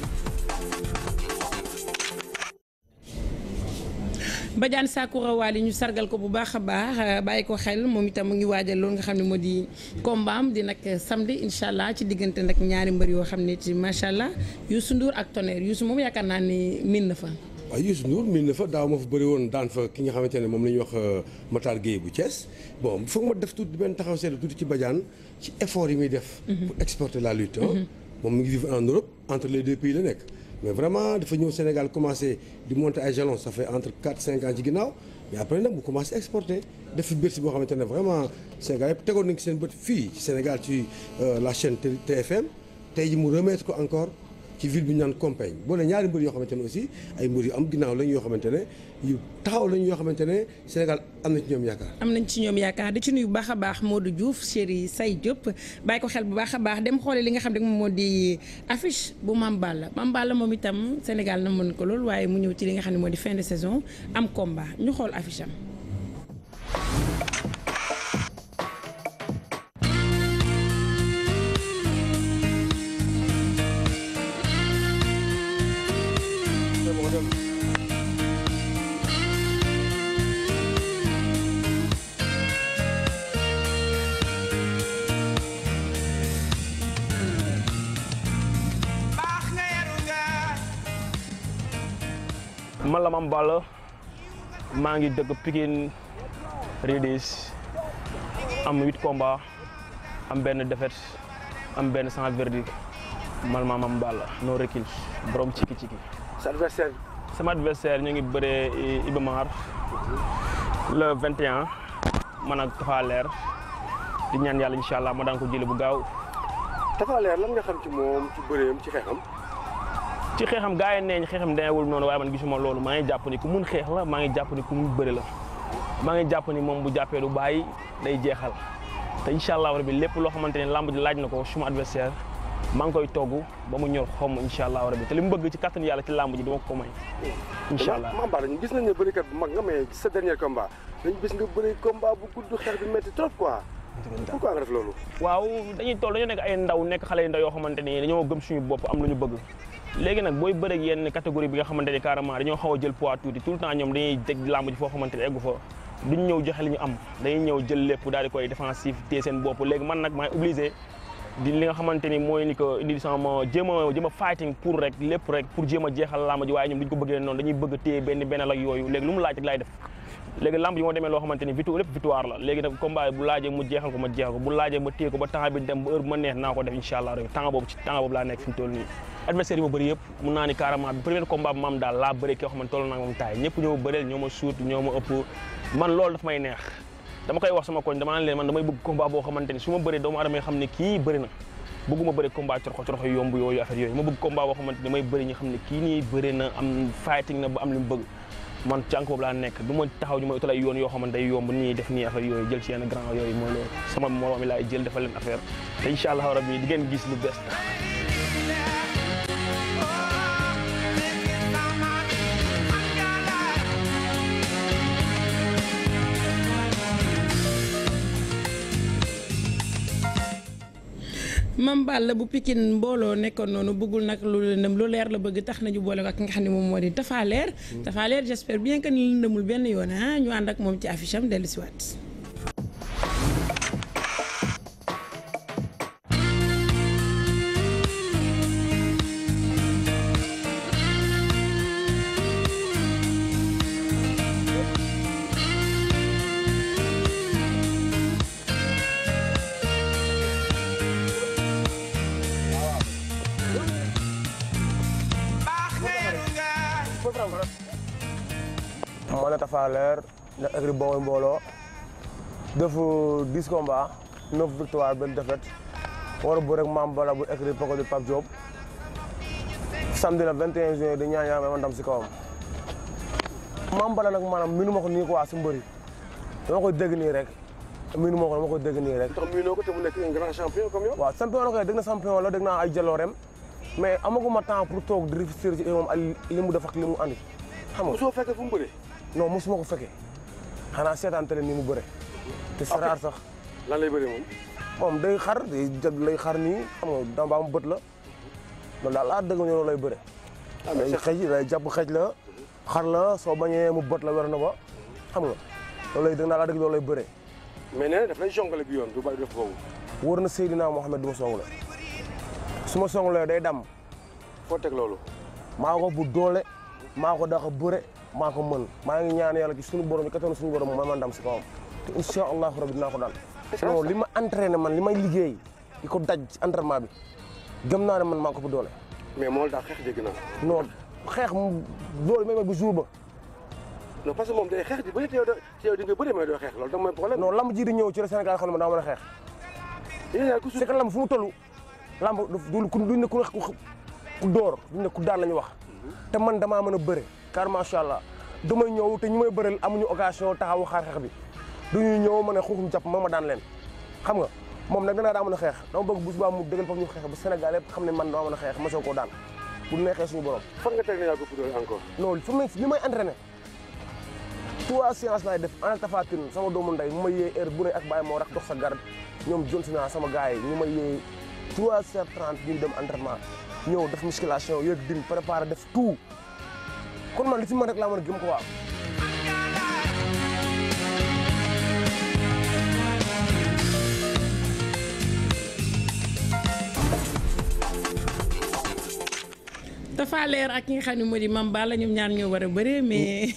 Badiane Sakura Wali ñu sargal ko bu baax a baax bàyyi ko xel moom itam mu ngi waajal loolu nga xam ne moo di kombaam di nag samedi incha allah ci diggante nag ñaari mbër yoo xam ne ci macha allah Youssou Ndour ak Tonnerre Youssou moom yaakaar naa ni min na fa. waaw Youssou Ndour min na fa daaw ma fa bëri woon daan fa ki nga xamante ne moom la ñuy wax Matar Gueye bu Thiès bon foog ma def tuuti benn taxaw seetlu tuuti ci Badiane ci effort yi muy def. pour exporter la lutte. moom mu ngi vivre en Europe entre les deux pays la nekk. mais vraiment dafa ñëw Sénégal commencé di monter ay jalons ça fait entre 4 5 ans ci ginnaaw mais après nag mu commencé exporter def fi Bercy boo xamante ne vraiment Sénégal yëpp tegoon nañ ci seen bët fii ci Sénégal ci la chaîne TFM tey ji mu remettre ko encore ci ville bi ñu naan Compagne boo ne ñaari mbër yoo xamante ne aussi ay mbër yu am ginnaaw lañ yoo xamante ne yu taxaw lañ yoo xamante ne Sénégal am na ci ñoom yaakaar. am nañ ci ñoom yaakaar di ci nuyu bu baax a baax Modou Diouf chéri Say Diop bàyyi ko xel bu baax a baax dem xoole li nga xam ne moom moo di affiche bu Mame Balla Mame Balla moom itam Sénégal na mën ko lool waaye mu ñëw ci li nga xam ne moo di fin de saison am combat ñu xool affiche am. man la Mame Balla maa ngi dëkk Pikine Ridis am huit combats am benn défaite am benn sans verdict man ma Mame Balla no recul borom ciki ciki. sa adversaire. sama adversaire ñu ngi bëree Iba Mar le 21 man ak Tafa Leer di ñaan yàlla incha allah ma daan ko jëlee bu gaaw. Tafa Leer lan nga xam ci moom ci bëreem ci xeexam. ci xeexam gars yi neeñ xeexam demeewul noonu waaye man gisuma loolu maa ngi jàpp ni ku mun xeex la maa ngi jàpp ni ku mun bëri la maa ngi jàpp ni moom bu jàppee du bàyyi day jeexal te incha allah rabbi lépp loo xamante ne lamb ji laaj na ko suma adversaire maa ngi koy togg ba mu ñor xomm incha allah rabbi te li mu bëgg ci kattan yàlla ci lamb ji dama ko may incha allah Mame Balla ñu gis nañ ne bërikat bu mag nga mais sa dernier combat dañu gis nga bëri combat bu gudd xeex bi métti trop quoi pourquoi nga def loolu waaw dañuy toll dañoo nekk ay ndaw nekk xale yu ndaw yoo xamante ni dañoo gëm suñu bopp am lu ñu bëgg léegi nag booy bëreeg yenn catégorie bi nga xamante ni carrément dañoo xaw a jël poids tuuti tout le temps ñoom dañuy teg làmb ji foo xamante ni eggu fa duñ ñëw joxe li ñu am dañuy ñëw jël lépp daal di koy défensif téye seen bopp léegi man nag maay obligé di li nga xamante ni mooy ni que indi sama jéem a jéem a fighting pour rek lépp rek pour jéem a jeexal làmb ji waaye ñoom duñ ko bëggee noonu dañuy bëgg téye benn benn ak yooyu léegi lu mu laaj rek laay def léegi lamb yi moo demee loo xamante ni victoire lépp victoire la léegi nag combat bu laajee mu jeexal ko ma jeexal ko bu laajee ma téye ko ba temps bi dem ba heure bu ma neex naa ko def incha allah rek temps boobu ci temps boobu laa nekk fi mu toll nii adversaire yi ma bëri yëpp mun naa ni carrément bi premier combat bi ma am daal laa bëri koo xamante toll naa moom taay ñëpp ñoo ma bëreel ñoo ma suut ñoo ma ëpp man loolu daf may neex dama koy wax sama koñ dama naan leen man damay bëgg combat boo xamante ni su ma bëree doomu aadama yi xam ne kii bëri na bëgguma bëri combat coroxo coroxo yomb yooyu affaire yooyu ma bëgg combat boo xamante ni may bëri ñi xam ne kii nii bëri na am fighting na ba am li mu bëgg man cànk boobu laa nekk du ma taxaw ñu may utal ay yoon yoo xamante day yomb nii def nii affaire yooyu jël ci yenn grand yooyu mooy loolu sama moroom mi laay jël defal leen affaire te incha allah rabbi di ngeen gis lu bees Mame Balla bu Pikine mbooloo nekkoon noonu bëggul nag lu lëndëm lu leer la bëgg tax nañu boole ko ak ki nga xam ne moom moo di Tapha Leer Tapha Leer j'espère bien que ni lëndëmul benn yoon ah ñu ànd ak moom ci affiche am dellu si waat moo ne Tapha Leer ne écrit Bawol mbooloo def 10 combats 9 victoire benn défaite war a bëre ak Mame Balla bu écrit Poko di Pape Diop samedi la 21 juillet di ñaan yàlla may ma ndam si kawam Mame Balla nag maanaam minu ma ko nii quoi si mbëri dama koy dégg nii rek minu ma ko dama koy dégg nii rek. tax miinoo ko te mu nekk un grand champion comme yow. waaw champion la koy dégg na champion la dégg naa ay jaloorem mais amaguma temps pour toog di réfléchir ci moom ay li mu def ak li mu andi xam nga. soo fekkee fu mu bëree. non mosuma ko fekkee xanaa seetaan télé ni mu bëre te c'est rare sax lan lay bëree moom. moom day xar day jag lay xar nii xam nga damba am bët la loolu daal laa dëgg ñu loolu lay bëre day xëj day jàpp xëj la xar la soo bañee mu bët la wer na ba xam nga loolu lay dëgg naa laa dëgg loolu lay bëre mais nee na daf lay jongale bi yoon du bàyyi def boobu. wóor na Seydina Mohamed du ma songule su ma songulee day dam foo teg loolu. maa ko bu doole maa ko dax a bëre maa ko mën maa ngi ñaan yàlla ci suñu borom yi kattan suñu borom may ma ndam si kawam te incha allahu rabi dinaa ko daan non li ma entraîné man li may liggéey di ko daj ci entraînement bi gëm naa ne man maa ko bu doole mais moo daa xeex dégg naa. non xeex mu loolu may may bu jour ba non parce que moom day xeex di bëri te yow da te yow di nga bëri mais doo xeex loolu da mooy problème. non lamb ji di ñëw ci la Sénégal xam ne ma daa mën a xeex c'est que lamb fu mu toll lamb du ku duñ ne ku ku door duñ ne ku daan la ñu wax te man damaa mën a bëre car macha allah damay ñëw te ñu may bëreel amuñu occasion taxawu xaar xeex bi duñuy ñëw ma ne xuuxum jàpp ma ma daan leen xam nga moom nag danaa daa mën a xeex dama bëgg bu subaa mu dëggal foofu ñu xeex ba Sénégal yëpp xam ne man dama mën a xeex ma soo koo daan bu neexee suñu borom fan nga teg ne yaa ko doole encore. non fu mu li may entraîné trois séances laay def en Tapha Tine sama doomu ndey mu may yee heure bu ne ak bàyyi moo rax dox sa garde ñoom jon si naa sama gars yi ñu may yee trois heures trente ñu dem entraînement ñëw def musculation yëg din préparé def tout kon man li ci mën rek laa mën a gëm ko waaw Tapha Leer ak ki nga xam ne moo di Mame Balla ñoom ñaar ñoo war a bëree mais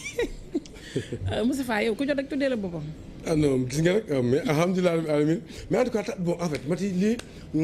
Moustapha yow ku jot rek tuddee la boppam. ah non gis nga rek mais alhamdulilah rabbil alamin mais en tout cas bon en fait Mati lii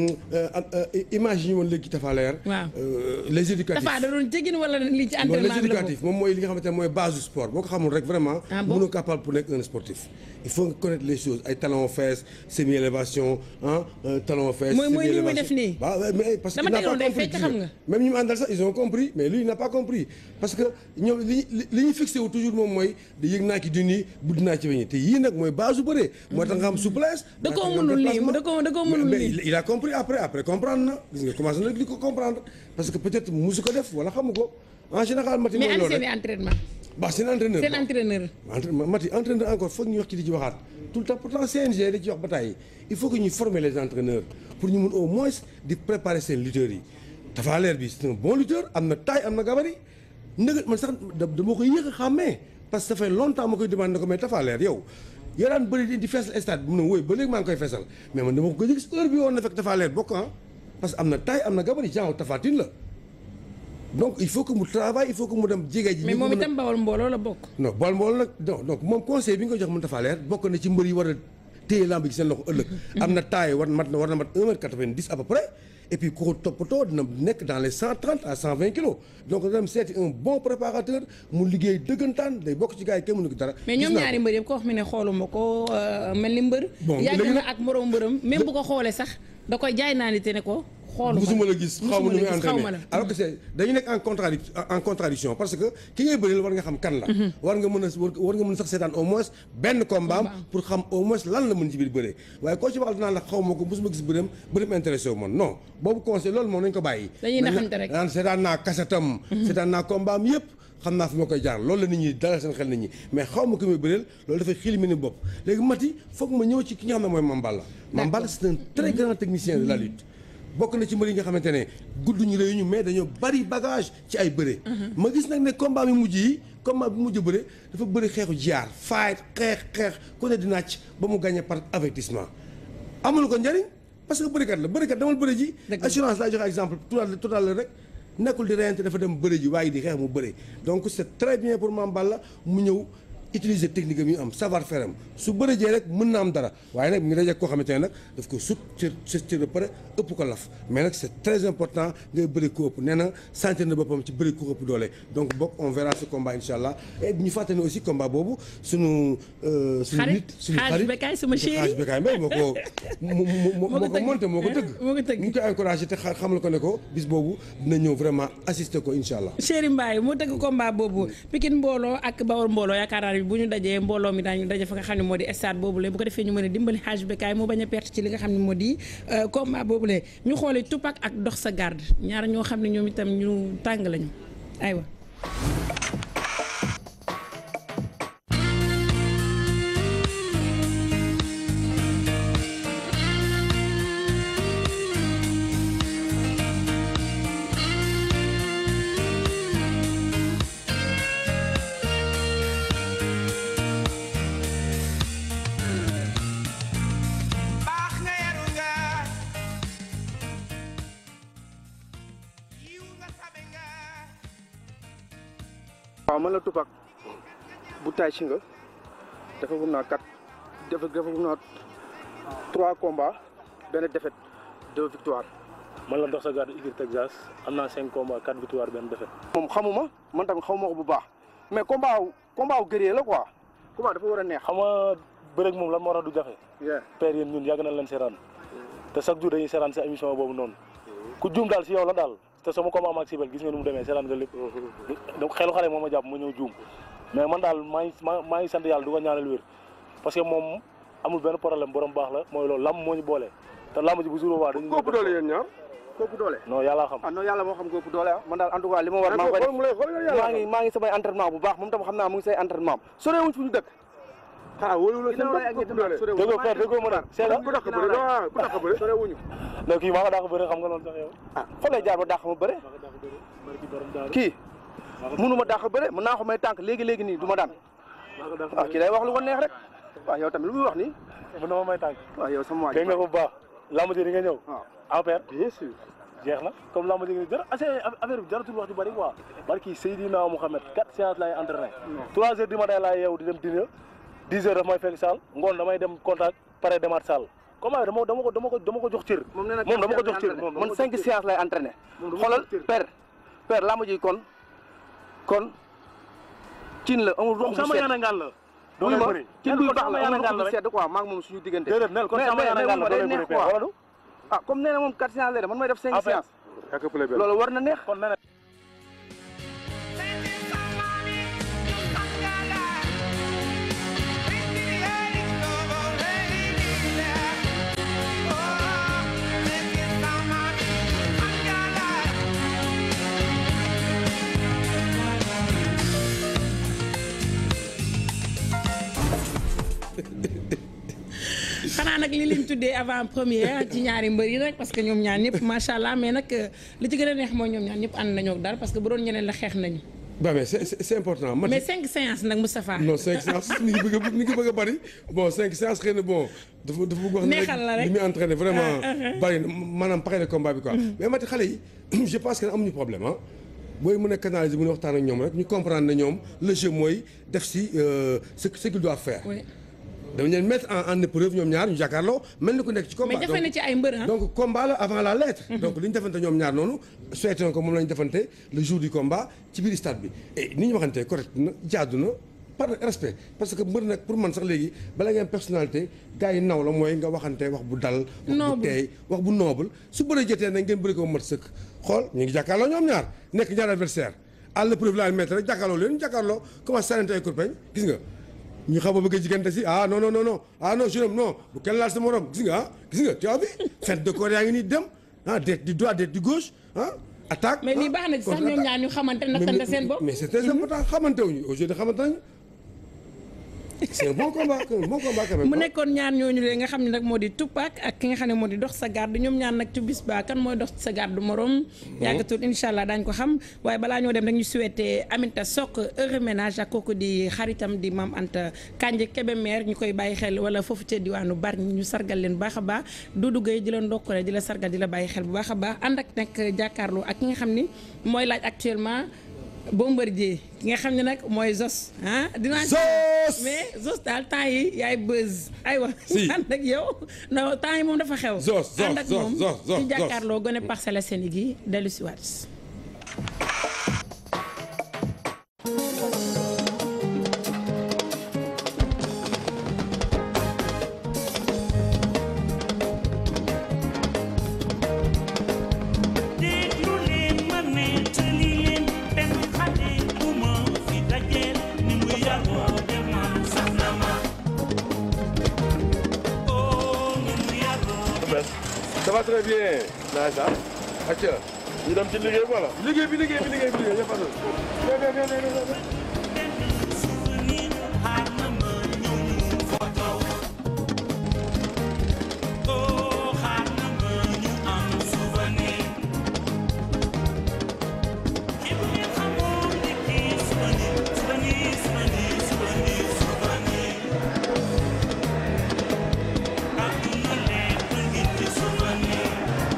image yi ñu woon léegi Tapha Leer. waaw les éducatifs Tapha da doon jégin wala lii ci non entraînement les bi la éducatifs moom mooy li nga xamante ne mooy base du sport boo ko xamul rek vraiment. Ah bon mënoo capable pour nekk un sportif. il faut nga connaître les choses ay talons fesses semi élévation ah talons fesses. Mooy- mooy semi nii muy élévation. def nii. waaw ouais, mais parce que Dama il n'a tegoon pas day compris fecc xam nga. même ñi mu àndal sax ils ont compris mais lui il n'a pas compris parce que ñoom li li li ñu fixé wu toujours moom mooy di yëg naa ci duni budd naa ci weñi te yii nag mooy base su bëree. moo tax nga am souplesse. Da koo moo tax nga am mënul lii, déplacement. da koo- da koo mënul Mais- mais lii. il a compris après après comprendre na gis nga commencé na di ko comprendre parce que peut-être musu ko def wala xamu ko en général. Mati mais mooy ani loolu seen i rek entraînement ba seen entraîneur seen entraîneur. entraînement Mati entraîneur encore foog ñu wax ci di ci waxaat tout le temps pourtant CNG da ci wax ba tàyyi il faut que ñuy former les entraîneurs pour ñu mun au moins di préparer seen lutteurs yi Tapha Leer bi c'est un bon lutteur am na taille am na gabarit ndëgg man sax da dama koy yéex a xàmmee parce que ça fait longtemps ma koy demandé ko mais Tapha Leer yow yaa daan bëri di di feesal stade bi mu ne wóoy ba léegi maa ngi koy feesal mais man dama ko gëj a gis heure bi woon na fekk Tapha Leer bokk ah parce que am na taille am na gabarit genre Tapha Tine la donc il faut que mu travaille il faut que mu dem jege ji mais ñi ko moom mën a- itam bawol mbooloo la bokk. non bool mbool nag non donc moom conseil bi nga ko jox mën Tapha Leer bokk na ci mbër yi war a téye lamb ji seen loxo ëllëg am na taille war mat na war na mat 1 mètre 90 à peu près et puis ku ko toppatoo dina nekk dans les 130 à 120 kilos donc dana dem seeti un bon préparateur mu liggéey dëggantaan day bokk ci gars yi kenn mënu ko dara mais Gis ñoom naa ko. ñaari mbër yëpp ko wax mi ne xooluma ko euh, mel ni mbër. Bon, yàgg léegi na nag- ak moroom mbërëm même bu ko xoolee sax da koy jaay naa ni te ne ko. xooluma musuma la gis xaw ma nu muy xaw ma entraîné la. alors que c'est dañu nekk en contradic en contradiction parce que ki ngay bëreel war nga xam kan la war nga mën a war nga mën sax seetaan au moins benn combat am pour xam au moins lan la mën ci biir bëree waaye koo ci waxal dinaa la xaw ma ko musuma gis bëreem bëreem intéressé wu man non boobu conseil loolu moom nañ ko bàyyi Dañuy naxante rek. naan seetaan naa kasetam seetaan naa combat am yëpp xam naa fi ma koy jaar loolu la nit ñi dalal seen xel nit ñi mais xaw ma ko muy bëreel loolu dafay xilimi ni bopp léegi Mati foog ma ñëw ci ki nga xam ne mooy Mame Balla Mame Balla c'est un très grand technicien de la lutte bokk na ci mbër yi nga xamante ne gudduñu réyuñu mais dañoo bari bagage ci ay bëre ma gis nag ne combat mi mujj yi combat bi mujj bëre dafa bëri xeexu jaar faay xeex xeex ku ne di nàcc ba mu gagné par avertissement amul ko njariñ parce que bërikat la bërikat damal bëri ji assurance laa joxe exemple tout à tout à l'heure rek nekkul di reyante dafa dem bëri ji waaye di xeex mu bëri donc c'est très bien pour Mame Balla mu ñëw utiliser technique am yu am savoir faire am su bëri jee rek mën na am dara waaye nag mi ngi daje koo xamante ne nag daf ko sut ci ci ba pare ëpp ko laf mais nag c'est très important ngay bëri ko ëpp nee na sentir na boppam ci bëri ko ëpp doole donc bokk on verra ce combat incha allah et ñu fàttali ne aussi combat boobu suñu suñu nit suñu xarit Bekaay sama chéri xarit Bekaay Mbaye moo ko moo ko monté moo ko tëgg moo ko tëgg ñu ngi koy encouragé te xamal ko ne ko bis boobu dina ñëw vraiment assister ko incha allah chéri Mbaye moo tëgg combat boobu Pikine mbooloo ak Bawol mbooloo yaakaar naa ne bu ñu dajee mbooloo mi daañu daje fa nga xam ne moo di stade boobu le bu ko defee ñu mën a dimbali xaaj Bekaay moo bañ a perte ci li nga xam ne moo di combat boobu le ñu xoolee Tupac ak dox sa garde ñaar ñoo xam ne ñoom itam ñu tàng lañu aywa waaw man la Tupac bu tay si nga dafa gum naa quatre dafa dafa gum naa trois combats benn défaite deux victoires man la dox sa garde Igir Texas am naa cinq combats quatre victoires benn défaite. moom xamuma man tamit xamuma ko bu baax mais combat wu combat wu guerrier la quoi combat dafa war a neex. xam nga bëreeg moom lan moo tax du jafe. père yéen ñun yàgg nañ leen seeraan te chaque jour dañuy seeraan sa émission boobu noonu ku juum daal si yow la daal. te sama combat maag Sibel gis nga nu mu demee seetaan nga lépp donc xelu xale moo ma jàpp ma ñëw juum mais man daal maa ngi maa ngi sant yàlla du ko ñaanal wér parce que moom amul benn problème borom baax la mooy loolu lamb moo ñu boole te lamb ji bu jour waa dañu kooku doole yéen ñaar kooku doole non yàlla xam ah non yàlla moo xam kooku doole ah man daal en tout cas li ma war maa ngi koy maa ngi maa ngi samay entraînement bu baax moom tam xam naa mu ngi say entraînement sorewuñ fu ñu dëkk ah wóolu la seen bopp doole déggoo père déggoo ma nag seega ku dàq bëre waaw ku dàq bëre sorewuñu non kii maa ko dàq bëre xam nga loolu sax yow ah fa lay jaar ba dàq ma bëre kii mënu ma dàq bëre mën naa ko may tànk léegi léegi nii du ma daan ah kii day wax lu ko neex rek waaw yow tamit lu muy wax nii mën na ma may tànk waaw yow sama waay dégg nga ko bu baax lamb ji di nga ñëw en père bien sûr jeex na comme lamb ji nga jara affaire bi jaratul wax ju bëri quoi barki Seydina Mouhamed quatre séances laay entraîné trois heures du matin laay yeewu di dem dîner dix heures daf may fekk salle ngoon damay dem contact pare demaat salle comment dama dama ko dama ko dama ko jox cër moom nee na moom dama ko jox cër moom man cinq séances lay entraîné xoolal père père lamb ji kon kon cin la amul rox sama yaana ngaan la doo lay bëri cin buy baax la amul rox bu sedd quoi maa ngi moom suñu diggante déedéet nel kon sama yaana ngaan la doo lay bëri père wala du ah comme nee na moom quatre séances lay def man may def cinq séances loolu war na neex kon nee na xanaa nag li leen tuddee avant première ci ñaari mbër yi nag parce que ñoom ñaar ñëpp macha allah mais nag li ci gën a neex mooy ñoom ñaar ñëpp ànd nañoo ak dara parce que bu doon ñeneen la xeex nañu. ba mais c'est c'est important. mais cinq séances nag Moustapha. non cinq séances ni ngi bëgg a ni ngi bëgg a bari bon cinq séances xëy na bon. dafa dafa bëgg wax neexal la rek li muy entraîné vraiment bari na maanaam pare na combat bi quoi. mais mati xale yi je pense que amuñu problème ah. booy mën a canaliser mën a waxtaan ak ñoom rek ñu comprendre ne ñoom le jeu mooy def si ce ce qu'il doit faire. dama leen mettre en en épreuve ñoom ñaar ñu jàkkaarloo mel ni ku nekk ci combat. mais jafe na ci ay mbër ah. donc combat la avant la lettre. donc li ñu defante ñoom ñaar noonu souhaité na ko moom la ñu defante le jour du combat ci biir stade bi et ni ñu waxante correct na jaadu na par respect parce que mbër nag pour man sax léegi bala ngeen personnalité gars yi naw la mooy nga waxante wax bu dal. wax bu teey wax bu noble su bëree jotee nag ngeen bëri ko mat sëkk xool ñu ngi jàkkaarloo ñoom ñaar nekk ñaar adversaire à l'épreuve la mettre rek jàkkaarloo leen ñu jàkkaarloo commencé sànnante ay kurpeñ gis nga ñu xam a bëgg a jigante si ah non non non non ah non jeune homme non bu kenn laal sa morom gis nga ah gis nga tu as vu fente de corps yaa ngi nii dem ah déet du droit déet du gauche ah attaque. mais lii baax na ci sax ñoom ñaar ñu xamante nattante seen bopp. mais c'est très important xamante wuñu aujourd'hui xamante nañu. c'est un bon combat un bon combat quand même. mu nekkoon ñaar ñooñu le nga xam ne nag moo di Tupac ak ki nga xam ne moo di dox sa garde ñoom ñaar nag ci bis ba kan mooy dox sa garde morom. yàggatul incha allah daañu ko xam waaye balaa ñoo dem rek ñu souhaité Aminta Sok heureux ménage ak kooku di xaritam di Mam Anta Kanje Kébémer ñu koy bàyyi xel wala foofu ca diwaanu Bargny ñu sargal leen bu baax a baax Doudou Gueye di la ndokkale di la sargal di la bàyyi xel bu baax a baax ànd ak nag jàkkaarloo ak ki nga xam ni mooy laaj actuellement Bombardier ki nga xam ne nag mooy Zos ah. dinaa Zos mais Zos daal temps yi yaay buzz. aywa Si. ànd ak yow non temps yi moom dafa xew. Zos, Zos, ànd ak Zos, moom Zos, Zos, ci Zos. jàkkaarloo gone Parcelles Assainies gi dellu si waat. déglu leen ma nettali leen benn xale bu ma fi dajeel ni mu yaroo de man sax na ma oh ni mu yaroo ça va très bien. naa sax. acca ñu dem ci liggéey bi wala. liggéey bi liggéey bi liggéey bi liggéey ñëpp a doon. bien bien bien bien bien. souvenir xaar na ma ñëw photo oh xaar na ma ñu am souvenir képp ngeen xamoon ne kii souvenir souvenir souvenir souvenir souvenir àdduna lépp ngi ci souvenir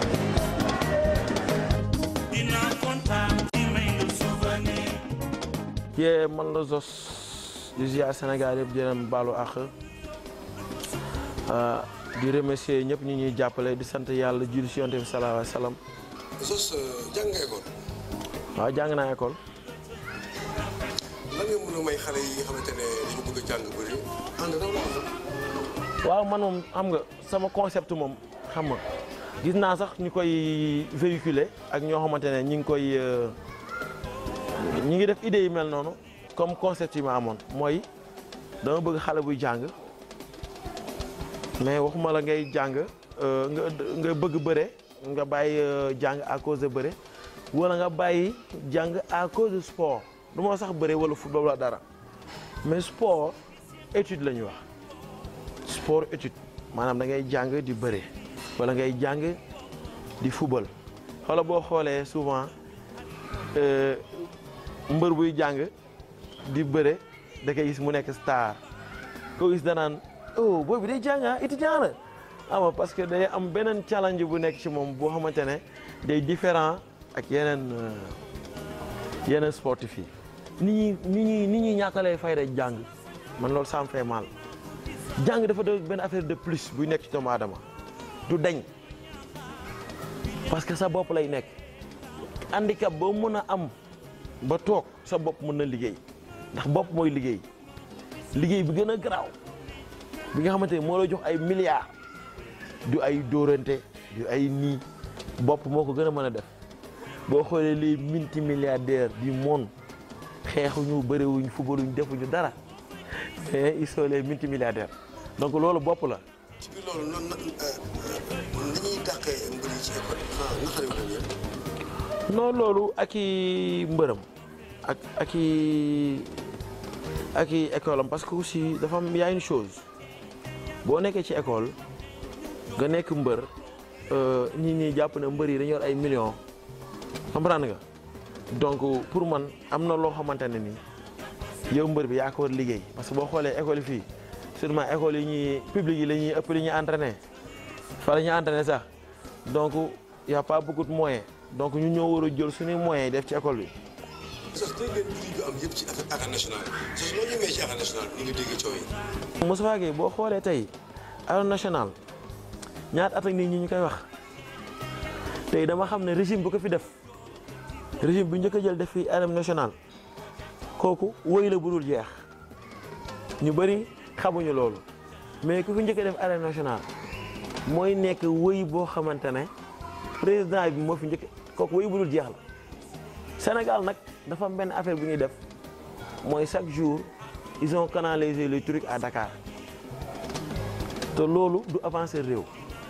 dina kontaan ci may nga souvenir yee man la Zos di ziar Sénégal yëpp di leen baalu àq di remercier ñëpp ñu ñuy jàppale di sant yàlla julli si yonte bi salaahu alayhi wa salaam Zos jàng nga école waaw jàng naa école lan nga mën a may xale yi nga xamante ne dañu bëgg a jàng bëri ànd raw la waaw man moom xam nga sama concept moom xam nga gis naa sax ñu koy véhiculer ak ñoo xamante ne ñi ngi koy euh, ñi ngi def idée yi mel noonu comme concept yi ma amoon mooy dama bëgg xale buy jàng mais waxuma la ngay jàng euh, nga nga bëgg bëre nga bàyyi euh, jàng à cause de bëre wala nga bàyyi jàng à cause de sport du ma sax bëre wala football wala dara mais sport étude la ñuy wax sport étude maanaam da ngay jàng di bëre wala ngay jàng di football xoola boo xoolee souvent euh, mbër buy jàng di bëre da koy gis mu nekk star koo gis danaan oh booy bi day jàng ah étudiant la ama parce que day am beneen challenge bu nekk ci moom boo xamante ne day différent ak yeneen euh, yeneen sportif yi ni ñuy ni ñuy ni ñuy ñàkkalee fayda jàng man loolu ça me fait mal jàng dafa doon benn affaire de plus buy nekk ci doomu aadama du dañ parce que sa bopp lay nekk handicap boo mën a am ba toog sa bopp mën na liggéey ndax bopp mooy liggéey liggéey bi gën a garaaw bi nga xamante ne moo lay jox ay milliards du ay dóorante du ay nii bopp moo ko gën a mën a def boo xoolee les multimilliardaires du monde xeexuñu bëriwuñ fubaluñ defuñu dara mais ils sont les multimilliardaires donc loolu bopp la ci biir loolu noonu nag ni ñuy dàqee mbir yi ci école ah naka la ñu yëpp non loolu ak i mbërëm ak ak i ak i école am parce que aussi dafa am y a une chose boo nekkee ci école nga nekk mbër nit ñi jàpp ne mbër yi dañu yor ay millions comprendre nga donc pour man am na loo xamante ne ni yow mbër bi yaa ko war liggéey parce que boo xoolee école yi fii surtout école yi ñuy publique yi la ñuy ëpp li ñuy entraîné fa la ñuy entraîné sax donc y a pas beaucoup de moyens donc ñu ñoo war a jël suñuy moyens def ci école bi. sos dégg ngeen prix bi am yëpp ci affaire arène nationale sos loo ñu may ci arène nationale bi ni nga dégg coow yi Moustapha Gueye boo xoolee tey arène nationale ñaata at ak nit ñi ñu koy wax tey dama xam ne régime bu ko fi def régime bu njëkk a jël def fi arène nationale kooku woy la bu dul jeex ñu bëri xamuñu loolu mais ku fi njëkk a def arène nationale mooy nekk woy boo xamante ne président bi moo fi njëkk kooku woy bu dul jeex la Sénégal nag dafa am benn affaire bu ñuy def mooy chaque jour ils ont canalisé les trucs à Dakar te loolu du avancer réew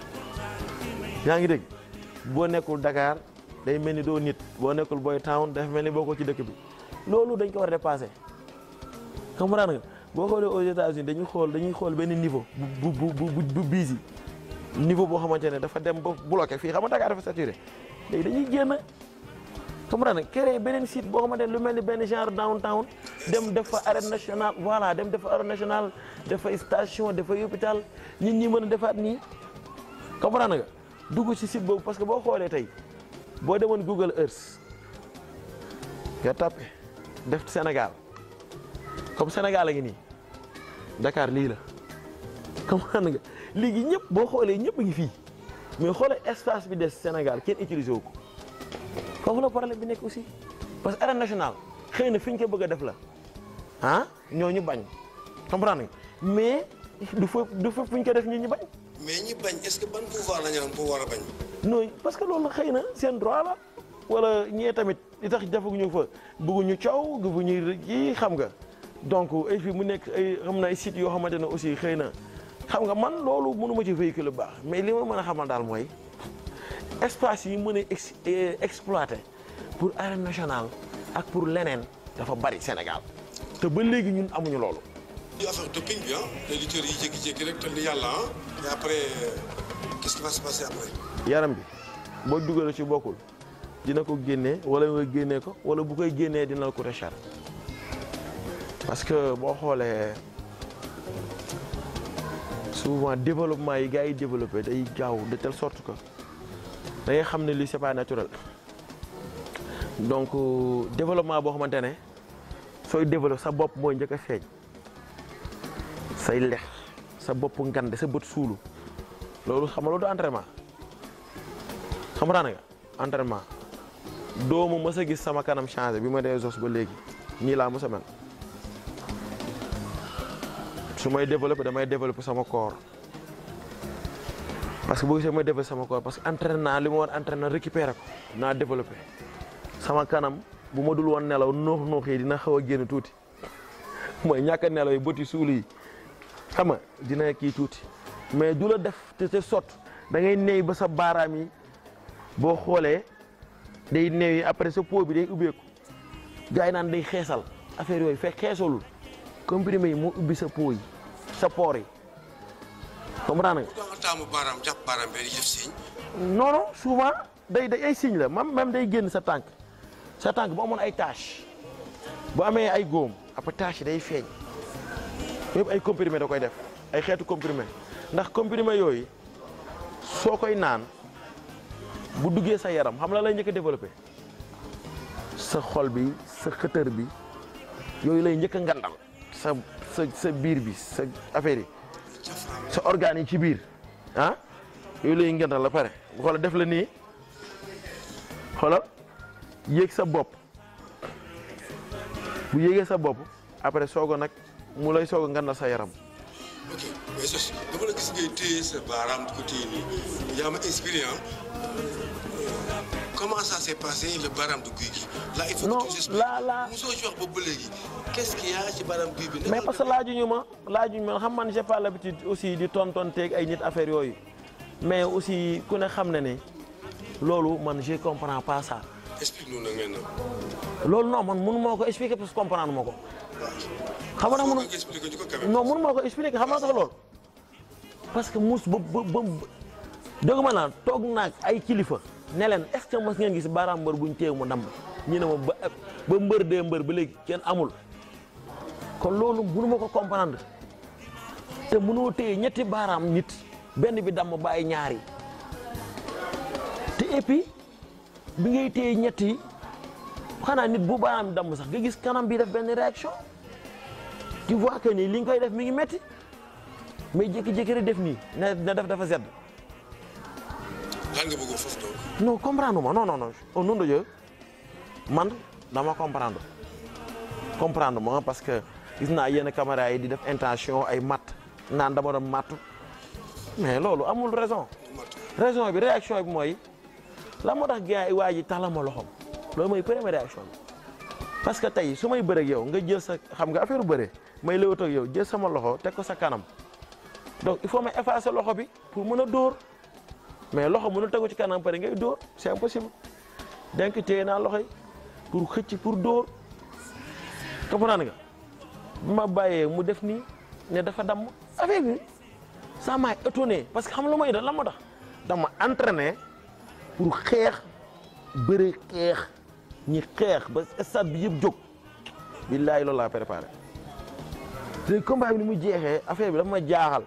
yaa ngi dégg boo nekkul Dakar day mel ni doo nit boo nekkul boy town dafa mel ni boo ko ci dëkk bi loolu dañ ko war a dépassé comprendre nga boo xoolee aux États-Unis dañuy xool dañuy xool benn niveau bu bu bu bu bu busy niveau boo xamante ne dafa dem ba bloqué fii xam nga Dakar dafa saturé léegi dañuy génn comprendre nga créer beneen site boo xamante ne lu mel ni benn genre downtown dem def fa arène nationale voilà dem def fa arène nationale def fa station def fa hôpital nit ñi mën a defaat nii comprendre nga dugg ci site boobu parce que boo xoolee tey boo demoon Google Earth nga tapé def Sénégal comme Sénégal a ngi nii Dakar lii la comprendre nga léegi ñëpp boo xoolee ñëpp a ngi fii mais xoolee espace bi des Sénégal kenn utilisé wu ko foofu la problème bi nekk aussi parce que arène nationale xëy na fi ñu ko bëgg a def la ah ñooñu bañ comprendre nga mais du fa du fa fu ñu ko def ñi ñu bañ. mais ñi bañ est-ce que ban pouvoir la ñu am pour war a bañ. non parce que loolu xëy na seen droit la wala ñee tamit li tax defaguñu fa bëgguñu coow bëgguñu kii xam nga donc et puis mu nekk ay xam na ay sites yoo xamante ne aussi xëy na xam nga man loolu mënu ma ci véhicule bu baax mais li ma mën a xamal daal mooy espace yi mën a ex exploiter pour arène nationale ak pour leneen dafa bari Sénégal te ba léegi ñun amuñu loolu. di affaire doping bi ah les lutteurs yi jékki-jékki rek te li yàlla ah et après qu'est-ce qui va se passer après. yaram bi boo dugalee ci bokkul dina ko génnee wala nga génnee ko wala bu koy génnee dina la coûter cher parce que boo xoolee souvent développement yi gars yi développé day gaaw de telle sorte que da ngay xam ne lii c'est pas naturel donc développement boo xamante ne sooy développé sa bopp mooy njëkk a feeñ say lex sa bopp ngande sa bët suulu loolu xam nga loolu du entraînement xam nga nga entraînement doomu mës a gis sama kanam changé bi ma dee jos ba léegi nii laa mës a mel su may développé damay développé sama corps parce que boo gisee may développé sama corps parce que entraîné naa li ma war entraîné récupéré ko naa développé sama kanam bu ma dul woon nelaw noox noox yi dina xaw a génn tuuti mooy ñàkk a nelaw yi bëti suulu yi xam nga dina kii tuuti mais du la def te te sot da ngay néew ba sa baaraam yi boo xoolee day néew yi après sa peau bi day ubbeeku gars yi naan day xeesal affaire yooyu fekk xeesalul comprimé yi moo ubbi sa peau yi sa pores yi comprendre nga. pourquoi nga taamu baaraam jàpp baaraam bi di def signe. non non souvent day day ay signe la même même day génn sa tànk sa tànk bu amoon ay tache bu amee ay góom après tache yi day feeñ yëpp ay comprimé da koy def ay xeetu comprimé ndax comprimé yooyu soo koy naan bu duggee sa yaram xam la lay njëkk a développé sa xol bi sa xëtër bi yooyu lay njëkk a ngandal sa sa sa biir bi sa affaire yi sa organes yi ci biir ah yooyu lay ngandal la pare xoola def la nii xoolal yéeg sa bopp bu yéegee sa bopp après soog a nag mu lay soog a ngandal sa yaram ok mais sos dama la gis ngay téye sa baaraam di ko téye nii yaa ma inspiré ah comment ça s'est passé le baaraam de guy gi. là il faut que tu nous expliques là là mosoo ci wax boobu ba léegi qu'est-ce qu'il y a ci baaraam guy bi. mais parce que laajuñu ma laajuñu ma xam man j'ai pas l'habitude aussi di tontonteeg ay nit affaire yooyu mais aussi ku ne xam na ne loolu man je comprends pas ça. explique-nous nag maintenant. loolu non man mënu maa ko expliquer parce que comprendre ma ko. xam nga mënu expliquer ñu ko quand non mënu maa ko expliquer xam nga tax loolu. parce que mus ba ba ba dëgg ma naan toog naag ay kilifa ne leen est-ce que mos ngeen gis baaraam mbër buñ téye mu damm ñu ne ma ba ba mbër dee mbër ba léegi kenn amul. kon loolu mënu ma ko comprendre te mënoo téye ñetti baaraam nit benn bi damm bàyyi ñaari te et puis bi ngay téye ñetti xanaa nit bu baaraam damm sax nga gis kanam bi def benn réaction tu vois que ni li nga koy def mi ngi metti mais jékki-jékki rek def nii na na def dafa sedd. lan nga bëgg foofu donc. non comprendre ma non non non au nom de Dieu man dama comprendre comprendre ma parce que gis naa yenn caméra yi di def intention ay matt naan dama doon matt mais loolu amul raison raison bi réaction bi mooy la moo tax gars yi waa ji tax la ma loxoom loolu mooy première réaction bi parce que tey su may bëreeg yow nga jël sa xam nga affaire bëre may lëwat ak yow jël sama loxo teg ko sa kanam donc il faut ma effacer loxo bi pour mën a dóor mais loxo mënul tegu ci kanam pare ngay dóor c'est impossible donc téye naa loxo yi pour xëcc pour dóor comprendre nga bi ma bàyyee mu def nii ne dafa damm affaire bi ça m'a étonné parce que xam lu may def lan moo tax dama entraîné pour xeex bëre xeex ñi xeex ba stade bi yëpp jóg billaahi loolu laa préparé te combat bi ni mu jeexee affaire bi dafa ma jaaxal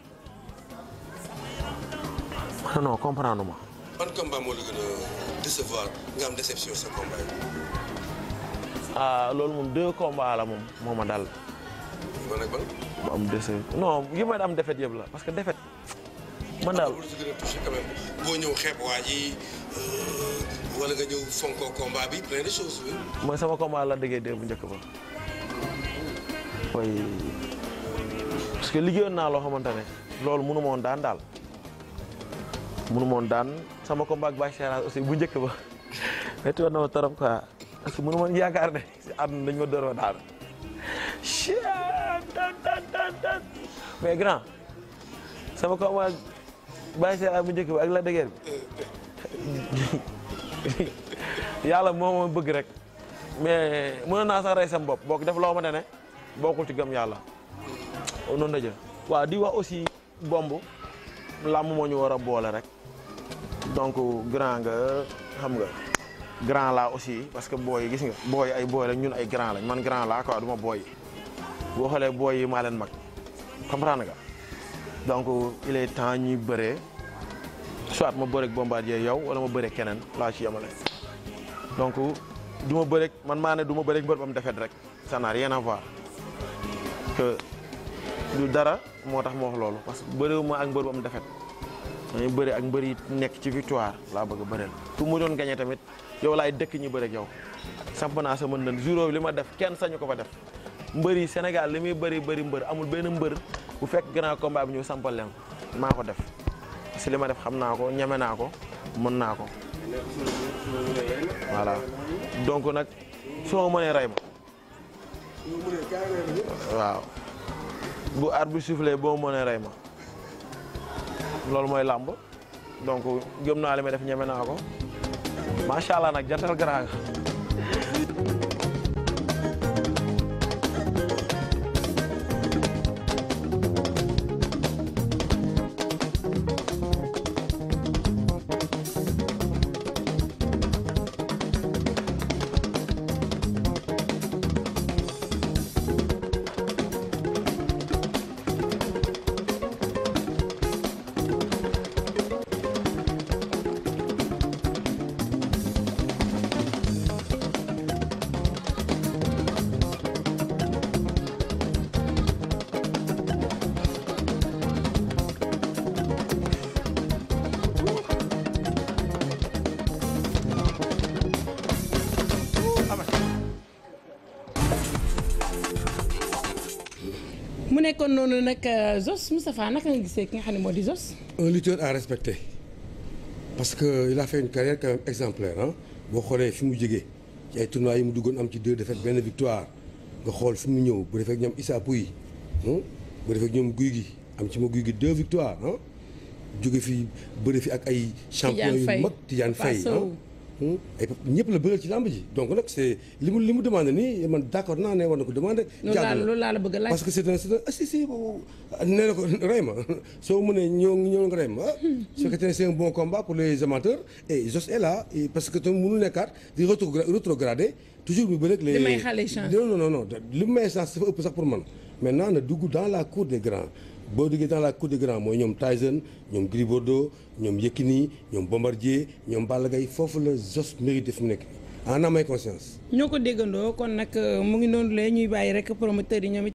ma non comprendre ma ban combat moo la gën a décevoir nga am déception sa combat yi. ah loolu moom deux combats la moom moo ma dal ban ak ban. mu am déce non yi may am défaite yëpp la parce que défaite man daal lu si gën a touché quand même boo ñëw xeeb waa ji wala nga ñëw fonkoo combat bi plein de choses oui. mooy sama combat la déggee dee bu njëkk ba mooy parce que liggéeyoon naa loo xamante ne loolu mënu ma woon daan daal mënu ma woon daan sama combat ak Baye Seras aussi bu njëkk ba métti woon na ma trop quoi parce que mënu ma woon yaakaar ne si àdduna dañ ma door ma daan dan dan dan dan mais grand sama combat ak Baye Seras bu njëkk ba ak la déggee bi yàlla moo ma bëgg rek mais mën naa sax rey sam bopp boo ko def loo xamante ne bokkul ci gëm yàlla noonu la jël waaw di wax aussi bomb làmb moo ñu war a boole rek donc grand nga xam nga grand laa aussi parce que booy gis nga booy ay booy lañ ñun ay grand lañ man grand laa quoi du ma booy boo xoolee booy yi maa leen mag comprendre nga donc il est temps ñuy bëree soit ma bëreeg bombardier yow wala ma bëreeg keneen laa ci yemale donc du ma bëreeg man maa ne du ma bëreeg mbër ba mu defet rek ça n'a rien à voir que du dara moo tax ma wax loolu parce que bëriwuma ak mbër ba mu defet dañuy bëri ak mbër yi nekk ci victoire laa bëgg a bëreel ku mu doon gagné tamit yow laay dëkk ñu bëreeg yow samp naa sa mën nan jour bi li ma def kenn sañu ko fa def mbër yi Sénégal li muy bëri bëri mbër amul benn mbër bu fekk grand combat bi ñëw sampal leen ko maa ko def parce que li ma def xam naa ko ñeme naa ko mën naa ko voilà donc nag soo ma mënee rey ma waaw bu arbitre bi soufflé boo mënee rey ma loolu mooy làmb donc gëm naa li may def ñeme naa ko macha allah nag jantal grand nga mu nekkoon noonu nag Zos Moustapha naka nga gisee ki nga xam ne moo di Zos. un lutteur à respecter parce que il a fait une carrière quand même exemplaire ah boo xoolee fi mu jógee ci ay tournois yi mu duggoon am ci deux défaites benn victoire nga xool fi mu ñëw bu defee ak ñoom Issa Pouye bu defee ak ñoom guy gi am ci ma guy gi deux victoires ah jóge fi bëri fi ak ay champion yu mag Tidiane Faye ay ñëpp la bëggal ci lamb ji donc nag c'est li mu li mu demandé nii man d'accord naa ne war na ko demandé. jaadu loolu laa la bëgg a laaj parce que c'est un c'est un ah si si nee na ko rey ma soo mënee ñëw ñëw nga rey ma su fekkee c'est un bon combat pour les amateurs et Zoss est là parce que tamit mënu nekkaat di rétrogradé toujours mu bëri rek les. li may xale chance non non non li may chance dafa ëpp sax pour man maintenant na dugg dans la cour des grands. boo duggee dans la cour des grands mooy ñoom Tyson ñoom Gris Bordeaux ñoom Yekini ñoom Bombardier ñoom Balla Gaye foofu la Zoss mérite fi mu nekk en âme et conscience. ñoo ko déggandoo kon nag mu ngi noonu la ñuy bàyyi rek promoteurs yi ñoom